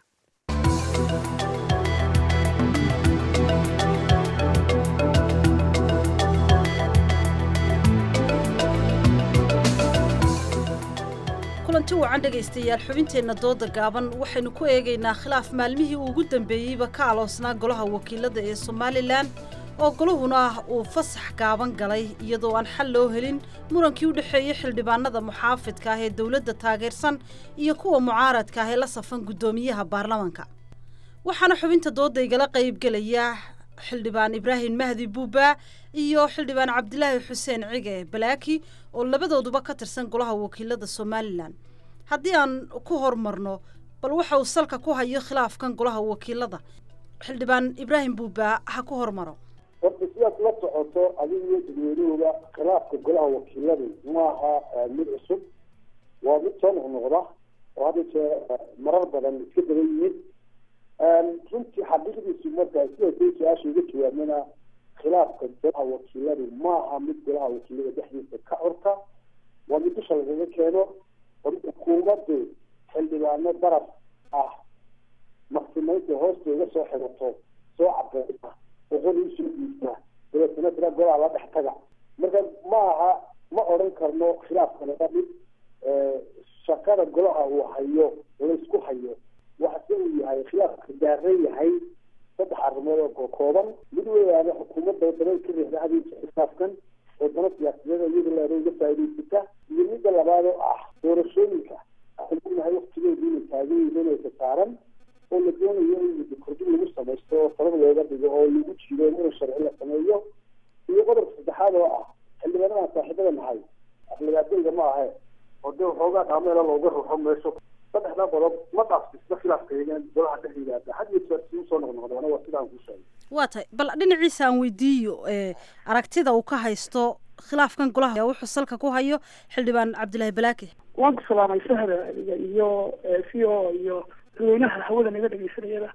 kulanti wacan dhegaystayaal xubinteenna dooda gaaban waxaynu ku eegaynaa khilaaf maalmihii ugu dambeeyeyba ka aloosnaa golaha wakiilada ee somalilan oo goluhuna uu fasax gaaban galay iyadoo aan xal loo helin murankii u dhexeeyey xildhibaanada muxaafidka ah ee dowladda taageersan iyo kuwa mucaaradka ah ee la safan guddoomiyaha baarlamanka waxaana xubinta dooda igala qaybgelaya xildhibaan ibraahim mahdi buuba iyo xildhibaan cabdilaahi xuseen cige balaaki oo labadooduba ka tirsan golaha wakiilada somalilan haddii aan ku hormarno bal waxa uu salka ku hayo khilaafkan golaha wakiilada xildhibaan ibraahim buuba ha ku hormaro horta sidaad la socoto adiga iyo dadweynuhuba khilaafka golaha wakiiladu maaha mid cusub waa mid soo noqnoqda oo hadda jee marar badan iska daba yimid runtii xaqiiqdiisu markaa sida say su-aasha uga jawaabnana khilaafka golaha wakiiladu maaha mid golaha wakiilada dhexdiisa ka curta waa mid dusha lagaga keeno oo xukuumaddu xildhibaano daraf ah maqsimaynta hoosta uga soo xidato soo cadeysa boqol usoo dhiibta dabeetana tira golaha la dhex taga marka ma aha ma odhan karno khilaafkana waa mid shaqada golaha uu hayo laysku hayo waxase uu yahay khilaafka daaran yahay saddex arrimood oo kooban mid weyaane xukuumadda wadamada ka reexda hadiisa khilaafkan oo dano siyaasadeed oo iyada leeda uga faa'idaysata iyo midda labaad oo ah doorashooyinka waxaan ognahay waktigeedu inay taagan yihiin oo ka saaran oo la doonayo in muddo kordhin lagu samaysto oo sabab looga dhigo oo lagu jiido in sharci la sameeyo iyo qodobka saddexaad oo ah xildhibaanadan saaxiibada nahay aflagaadayga ma ahe oo dee waxoogaa dhaameela looga ruxo meesho saddexda qodob ma dhaafsisna khilaafkayga golaha dhex yimaada had iyo jeer si usoo noqnoqdaana waa sidaan kuu sheegay waa tahay bal dhinaciisa aan weydiiyo aragtida uu ka haysto khilaafkan golaha wuxuu salka ku hayo xildhibaan cabdilaahi balaake waan ku salaamay sahda adiga iyo v o iyo dadweynaha hawada naga dhegeysanayada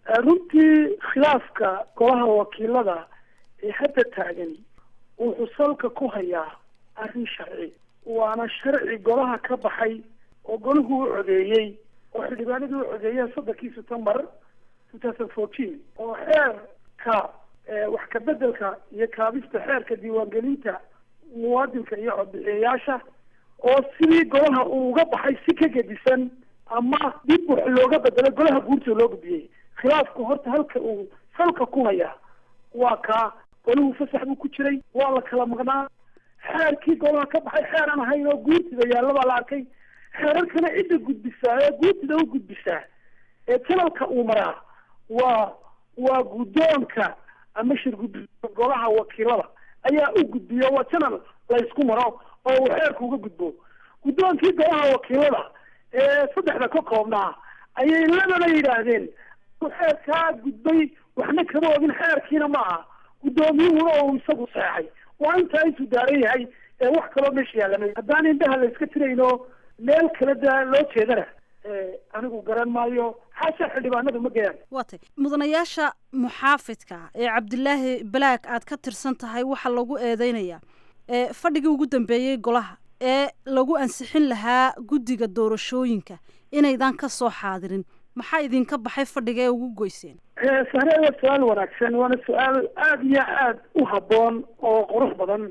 runtii khilaafka golaha wakiilada ee hadda taagan wuxuu salka ku hayaa arrin sharci waana sharci golaha ka baxay oo golahu u codeeyey oo xildhibaanadii u codeeyeen soddonkii september two thousand fourteen oo xeerka wax ka bedelka iyo kaabista xeerka diiwaangelinta muwaadinka iyo codbixiyayaasha oo sidii golaha uu uga baxay si ka gedisan ama dib wax looga bedelay golaha guurtoo loo gudbiyey khilaafku horta halka uu salka ku hayaa waa kaa golahu fasax buu ku jiray waa la kala maqnaa xeerkii golaha ka baxay xeer aan ahayn oo guurtida yaalla baa la arkay xeerarkana cidda gudbisaa ee guurtida u gudbisaa ee janalka uu maraa waa waa guddoonka ama shir guddoonka golaha wakiilada ayaa u gudbiya waa janal laysku maro oo uu xeerka uga gudbo guddoonkii golaha wakiilada ee saddexda ka koobnaa ayay labana yidhaahdeen xeerkaa gudbay waxna kama ogin xeerkiina ma aha guddoomiyuhuna oo isagu seexay waa intaa intuu daaran yahay ee wax kaloo meesha yaallamay haddaan indhaha la iska tirayno meel kale da loo jeedana anigu garan maayo xaasha xildhibaanadu ma gayaan waa tay mudanayaasha muxaafidka ee cabdilaahi balaag aad ka tirsan tahay waxaa lagu eedeynayaa ee fadhigii ugu dambeeyey golaha ee lagu ansixin lahaa guddiga doorashooyinka inaydan ka soo xaadirin maxaa idinka baxay fadhiga ee ugu goyseen sahre waa su-aal wanaagsan waana su-aal aada iyo aada u habboon oo qurux badan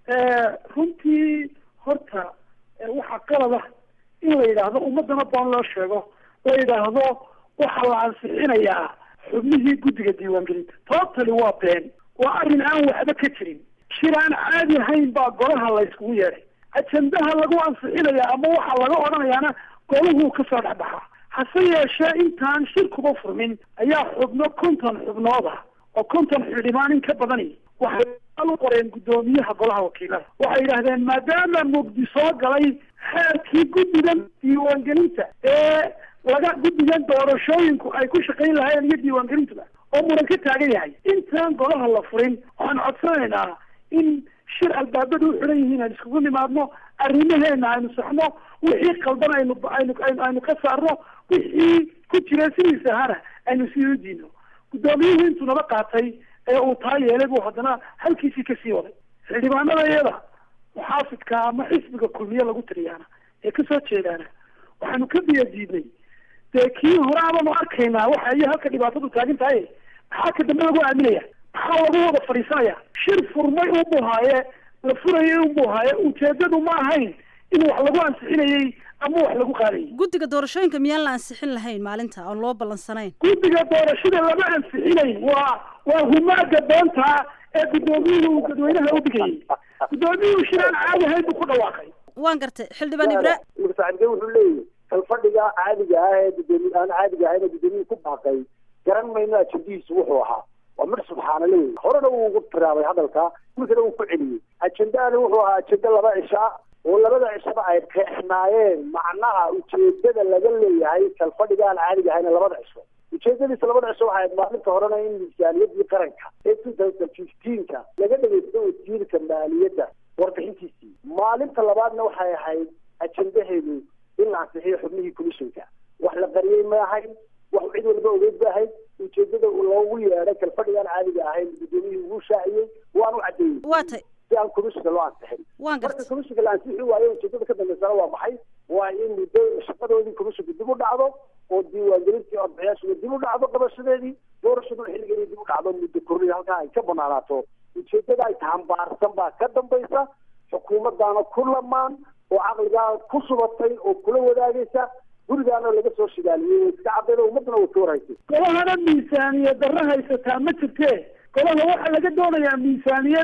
runtii horta waxaa qalad ah in la yidhaahdo ummadana baan loo sheego la yidhaahdo waxaa la ansixinayaa xubnihii guddiga diiwaangelinta tootali waa been waa arrin aan waxba ka jirin shir aan caadi ahayn baa golaha la yskugu yeedhay ajendaha lagu ansixinayaa ama waxaa laga odhanayaana golahu kasoo dhexbaxaa hase yeeshee intaan shirkuba furmin ayaa xubno konton xubnood ah oo konton xildhibaan in ka badani waxay u qoreen guddoomiyaha golaha wakiilada waxay yidhaahdeen maadaama mugdi soo galay xeerkii guddigan diiwaangelinta ee laga guddigan doorashooyinku ay ku shaqayn lahaayeen iyo diiwaangelintuba oo muran ka taagan yahay intaan golaha la furin waxaan codsanaynaa in shir albaabada u xiran yihiin aan iskugu nimaadno arrimaheena aynu saxno wixii qaldan aynu aynu aynu ka saarno wixii ku jira sidiisa ahana aynu sii u diino guddoomiyuhu intuu naba qaatay ee uu taa yeelay buu haddana halkiisii kasii waday xildhibaanada iyada muxaafidka ama xisbiga kulmiye lagu tiriyaana ee kasoo jeedaana waxaanu ka biya diidnay dee kii hore abaanu arkaynaa waxa iyo halka dhibaatadu taagan tahay maxaa ka dambe lagu aaminaya maxaa lagu wada fadhiisanaya shir furmay unbuu haaye la furayay unbuu haaye ujeedadu ma ahayn in wax lagu ansixinayey ama wax lagu qaadayay guddiga doorashooyinka miyaan la ansixin lahayn maalinta oon loo ballansanayn guddiga doorashada lama ansixinayn waa waa humaaga doonta ee guddoomiyuhu uu dadweynaha u dhigayay guddoomiyuhu shir aan caadi ahayn buu ku dhawaaqay waan gartay xildhibaan ibra mursaxibke wuxuu leeyahy kalfadhiga caadiga ah ee gudoomiye aan caadiga ahayn ee gudoomiyuhu ku baaqay garan mayno ajendihiisu wuxuu ahaa waa mir subxaana leeyahy horena wuu ugu tiraabay hadalka markana uu ku celiyey ajendahana wuxuu ahaa ajende laba cisha oo labada cishaba ay qeexnaayeen macnaha ujeedada laga leeyahay kalfadhiga aan caadiga ahayn labada cisho ujeedadiisa labada cisho waxay ahayd maalinta horena in miisaaniyadii qaranka ee two thousand fifteenka laga dhageysto wasiirka maaliyadda warbixintiisii maalinta labaadna waxay ahayd ajendaheedu in la ansixiyo xubnihii commissionka wax la qariyey ma ahayn wax cid walba ogeyd ba ahayd ujeedada loogu yeedhay kalfadhigaan caadiga ahayn gudoomiyihii wuu shaaciyey waanu caddeeyey waa tay si aan commissionka loo ansixin waan marka commissionka la ansixi waayo ujeedada ka dambeysana waa maxay waa in muddo shaqadoodii commissionka dib u dhacdo oo diiwaangelintii codbixiyaashuna dib u dhacdo qabashadeedii doorashaduna xilligeedii dib u dhacdo muddo kornida halkaa ay ka banaanaato ujeedada ay tahambaarsan baa ka dambaysa xukuumaddaana ku lamaan oo caqligaa ku subatay oo kula wadaagaysa gurigaana laga soo shidaaliyey way iska cadayda ummadana way ka warhaysay golahana miisaaniyad darro haysataa ma jirtee golaha waxaa laga doonayaa miisaaniyad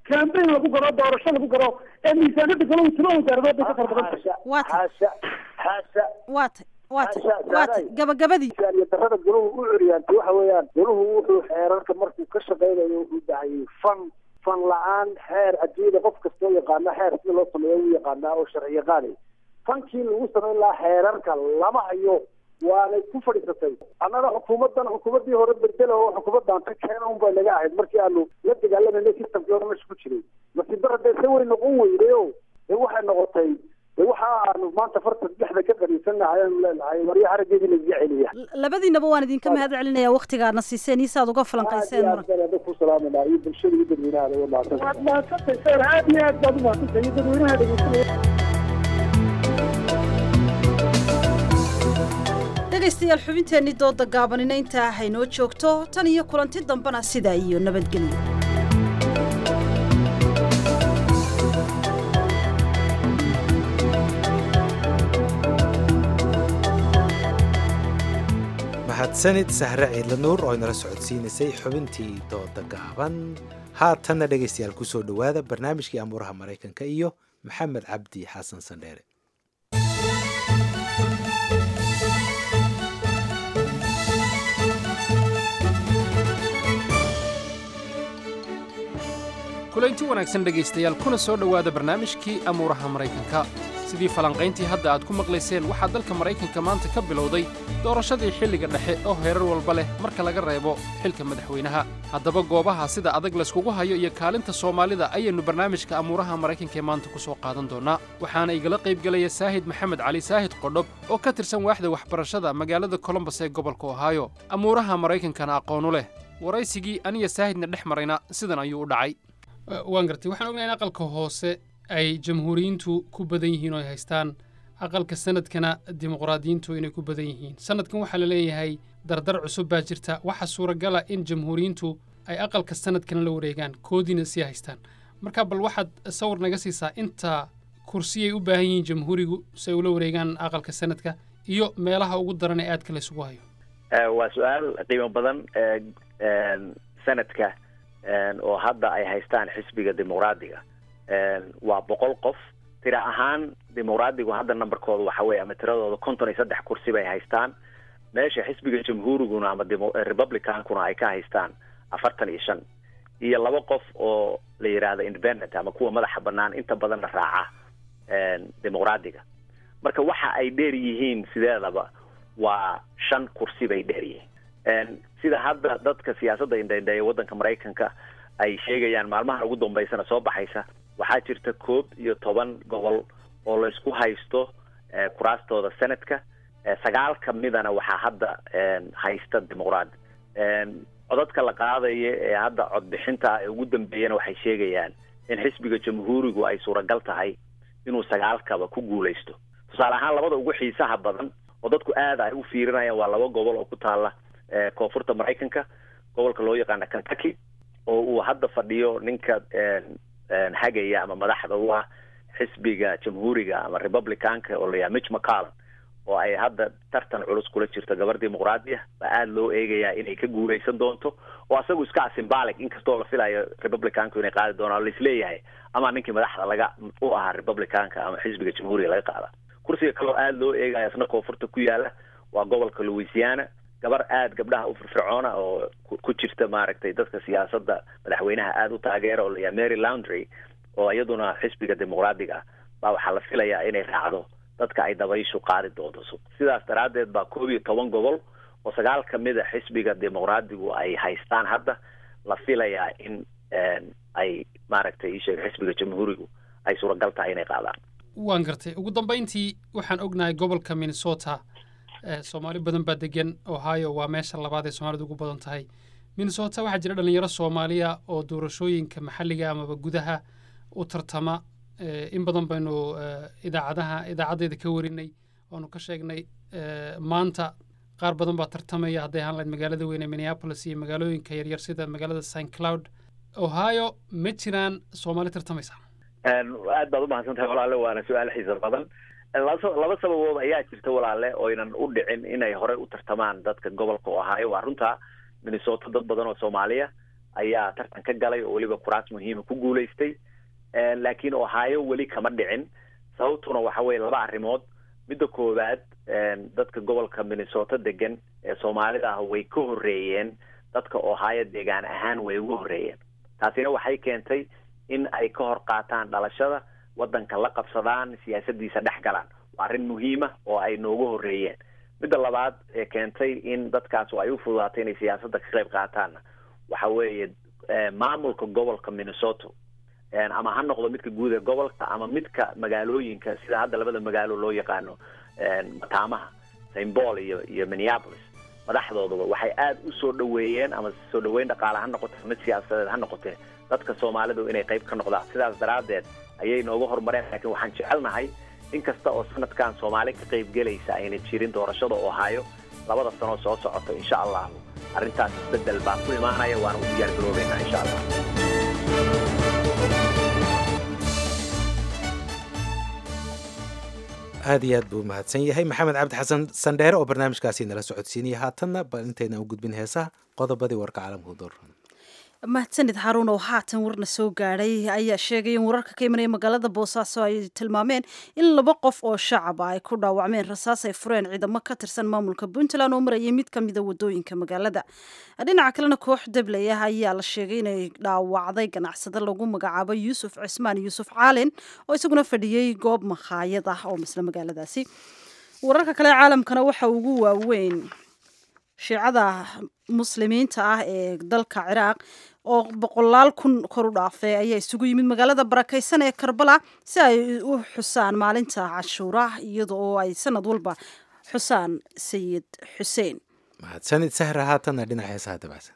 campaign lagu galo doorasho lagu galo ee miisaanada galo tiro wasaaradood bay ka fara badan tahay waata waata waata waata gabagabadii iyo darada goluhu u curyaantay waxa weeyaan goluhu wuxuu xeerarka markuu ka shaqaynayo wuxuu dhahayay fan fan la-aan xeer adduunyada qof kastoo yaqaana xeer sida loo sameeyo wuu yaqaanaa oo sharci yaqaanay fankii lagu samayn lahaa xeerarka lama hayo waanay ku fadhiisatay annaga xukuumaddan xukuumaddii hore bedela oo xukuumaddan ka keena un bay naga ahayd markii aanu la dagaalamayna systemkii hore meesha ku jiray nasiib darra dee se way noqon weyday o dee waxay noqotay dee waxa aanu maanta farta dhexda ka qaniisanahay aanu leenahay marya harageedii lagaga celiya labadiinaba waan idinka mahad celinaya waktigaadna siiseen iyo saaad uga falanqayseen aad baan adag ku salaamanaa iyo bulshada iyo dadweynaha waa mahadsan waad mahadsantahay sir aad iyo aad baad u mahadsantahay iyo dadweynaha dhegeysanaya dhegaystayaal xubinteennii dooda gaabanina intaa haynoo joogto tan iyo kulanti dambena sidaa iyo nabadgelyo mahadsanid sahre ciidla nuur oo inala socodsiinaysay xubintii dooda gaaban haatanna dhegaystayaal kusoo dhowaada barnaamijkii amuuraha maraykanka iyo maxamed cabdi xasan sandheere kulaynti wanaagsan dhegaystayaal kuna soo dhowaada barnaamijkii amuuraha maraykanka sidii falanqayntii hadda aad ku maqlayseen waxaa dalka maraykanka maanta ka bilowday doorashadii xilliga dhexe oo heerar walba leh marka laga reebo xilka madaxweynaha haddaba goobaha sida adag layskugu hayo iyo kaalinta soomaalida ayaynu barnaamijka amuuraha maraykanka ee maanta ku soo qaadan doonnaa waxaana igala qaybgelaya saahid maxamed cali saahid qodhob oo ka tirsan waaxda waxbarashada magaalada colombos ee gobolka ohaayo amuuraha maraykankana aqoonu leh waraysigii aniya saahidna dhex marayna sidan ayuu u dhacay waan gartay waxaan ognahay in aqalka hoose ay jamhuuriyiintu ku badan yihiin oo ay haystaan aqalka sanadkana dimuqraadiyiintu inay ku badan yihiin sanadkan waxaa la leeyahay dardar cusub baa jirta waxaa suuragala in jamhuuriyiintu ay aqalka sanadkana la wareegaan koodiina sii haystaan marka bal waxaad sawir naga siisaa inta kursiyay u baahan yihiin jamhuurigu si ay ula wareegaan aqalka sanadka iyo meelaha ugu daran ee aadka laysugu hayo waa su-aal qiimo badan sanadka oo hadda ay haystaan xisbiga dimuqraadiga waa boqol qof tira ahaan dimuqraadigu hadda numberkooda waxa weye ama tiradooda konton iyo saddex kursi bay haystaan meesha xisbiga jamhuuriguna ama republicankuna ay ka haystaan afartan iyo shan iyo laba qof oo la yidhaahdo independent ama kuwa madaxa banaan inta badanna raaca dimuqraadiga marka waxa ay dheer yihiin sideedaba waa shan kursi bay dheer yihiin sida hadda dadka siyaasadda indhaindheeya waddanka maraykanka ay sheegayaan maalmahan ugu dambeysana soo baxaysa waxaa jirta koob iyo toban gobol oo laysku haysto kuraastooda senadka sagaal ka midana waxaa hadda haysta dimuqraad codadka la qaadaya ee hadda codbixinta ee ugu dambeeyana waxay sheegayaan in xisbiga jamhuurigu ay suuragal tahay inuu sagaalkaba ku guulaysto tusaale ahaan labada ugu xiisaha badan oo dadku aada ay u fiirinayaan waa laba gobol oo ku taala koonfurta maraykanka gobolka loo yaqaana kentucky oo uu hadda fadhiyo ninka hagaya ama madaxda u ah xisbiga jamhuuriga ama republicanka oo layaha mitch mccallum oo ay hadda tartan culus kula jirto gabar dimuqraadiya baa aada loo eegayaa inay ka guulaysan doonto oo asagu iska symbolic inkastoo la filayo republicanku inay qaadi doonaan laisleeyahay ama ninkii madaxda laga u ahaa republicanka ama xisbiga jamhuuriga laga qaada kursiga kaloo aada loo eegaya isna koonfurta ku yaala waa gobolka louisiana gabar aada gabdhaha u firfircoona oo ku jirta maaragtay dadka siyaasadda madaxweynaha aada u taageera oo layaha mary laundry oo iyaduna xisbiga dimuqraadiga ah baa waxaa la filayaa inay raacdo dadka ay dabayshu qaadi doonto sidaas daraaddeed baa koob iyo toban gobol oo sagaal ka mid a xisbiga dimuqraadigu ay haystaan hadda la filayaa in ay maaragtay isheeg xisbiga jamhuurigu ay suuragal tahay inay qaadaan waan gartay ugu dambayntii waxaan ognahay gobolka minnesota soomaali badan baa degan ohio waa meesha labaad ee soomaalidu ugu badan tahay minnesota waxaa jira dhalinyaro soomaaliya oo doorashooyinka maxalliga amaba gudaha u tartama in badan baynu idaacadaha idaacaddeeda ka warinay waanu ka sheegnay maanta qaar badan baa tartamaya hadday ahaan lahayd magaalada weyn ee minneapolis iyo magaalooyinka yaryar sida magaalada st cloud ohio ma jiraan soomaali tartamaysa aad baad umahadsan tahay walaale waana su-aal xiisa badan laba sababood ayaa jirta walaale oynan u dhicin inay horey u tartamaan dadka gobolka ohio waa runta minnesota dad badan oo soomaaliya ayaa tartan ka galay oo weliba kuraas muhiima ku guulaystay laakiin ohio weli kama dhicin sababtuna waxa weye laba arrimood midda koowaad dadka gobolka minnesota degan ee soomaalida ah way ka horreeyeen dadka ohio deegaan ahaan way uga horreeyeen taasina waxay keentay in ay ka hor qaataan dhalashada waddanka la qabsadaan siyaasadiisa dhex galaan waa arrin muhiima oo ay nooga horreeyeen midda labaad ee keentay in dadkaas ay u fududaatay inay siyaasadda ka qayb qaataanna waxa weeye maamulka gobolka minnesota ama ha noqdo midka guud ee gobolka ama midka magaalooyinka sida hadda labada magaalo loo yaqaano mataamaha st paul iyo iyo minneapolis madaxdooduba waxay aada u soo dhaweeyeen ama soo dhaweyn dhaqaale ha noqote mid siyaasadeed ha noqotee dadka soomaalidu inay qayb ka noqdaan sidaas daraaddeed ayay nooga horumareen laakiin waxaan jecelnahay in kasta oo sanadkan soomaali ka qayb gelaysa ayna jirin doorashada ohaayo labada sanoo soo socoto insha allahu arrintaas isbedel baa ku imaanaya waana u diyaar garoobeynaa insha allah aad iyo aad buu mahadsan yahay maxamed cabdi xasan sandheere oo barnaamijkaasi nala socodsiinaya haatanna bal intayna u gudbin heesaha qodobadii warka caalamka u dooran mahadsanid haruun oo haatan warna soo gaadhay ayaa sheegay in wararka ka imanaya magaalada boosaaso ay tilmaameen in laba qof oo shacab ah ay ku dhaawacmeen rasaas ay fureen ciidamo ka tirsan maamulka puntland oo marayay mid ka mida wadooyinka magaalada dhinaca kalena koox dabley ah ayaa la sheegay inay dhaawacday ganacsado lagu magacaabo yuusuf cismaan yuusuf caalin oo isaguna fadhiyey goob makhaayad ah oo misle magaaladaasi wararka kale caalamkana waxa ugu waaweyn shiicada muslimiinta ah ee dalka ciraaq oo boqolaal kun kor u dhaafay ayaa isugu yimid magaalada barakaysan ee karbala si ay u xusaan maalinta cashuura iyada oo ay sanad walba xusaan sayid xuseen mahadsanid sahra haatanna dhinaca heesaha dabacsan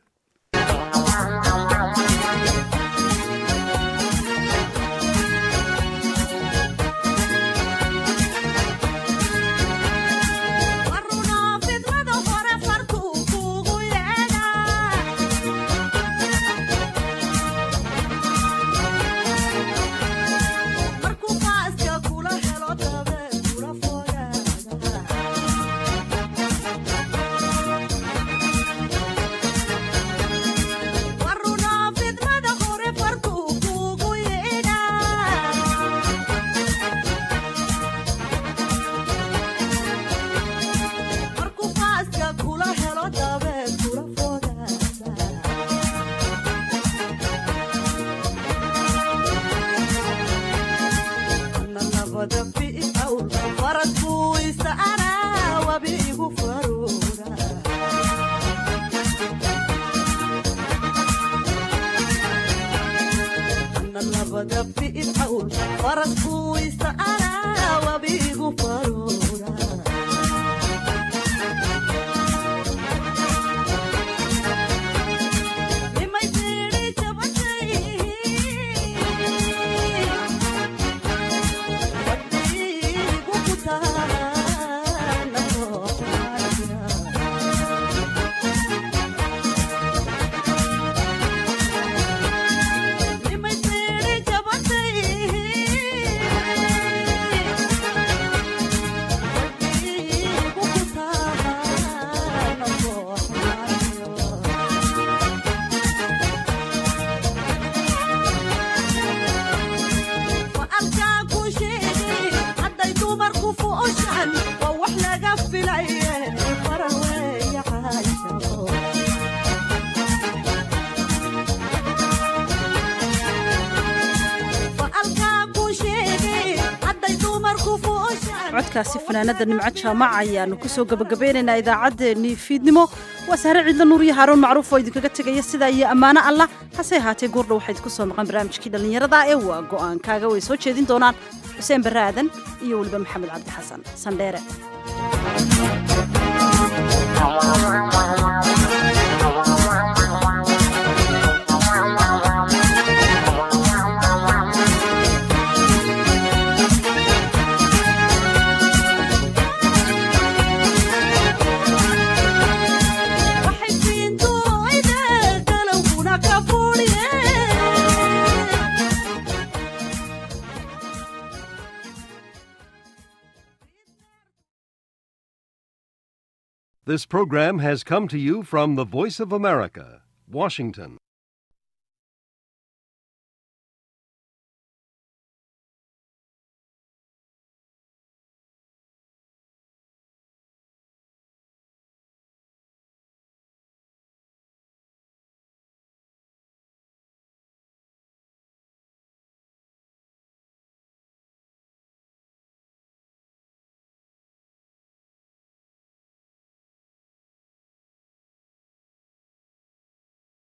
codkaasi fanaanada nimco jaamac ayaanu kusoo gabagabeynaynaa idaacaddeenii fiidnimo waa sahre ciidla nuur iyo haaruun macruuf oo idinkaga tegaya sidaa iyo ammaano allah hase ahaatee goordha waxaa idinku soo maqan barnaamijkii dhallinyarada ee waa go'aankaaga way soo jeedin doonaan xuseen barre aadan iyo weliba maxamed cabdi xasan sandheere This program has come to you from the Voice of America, Washington.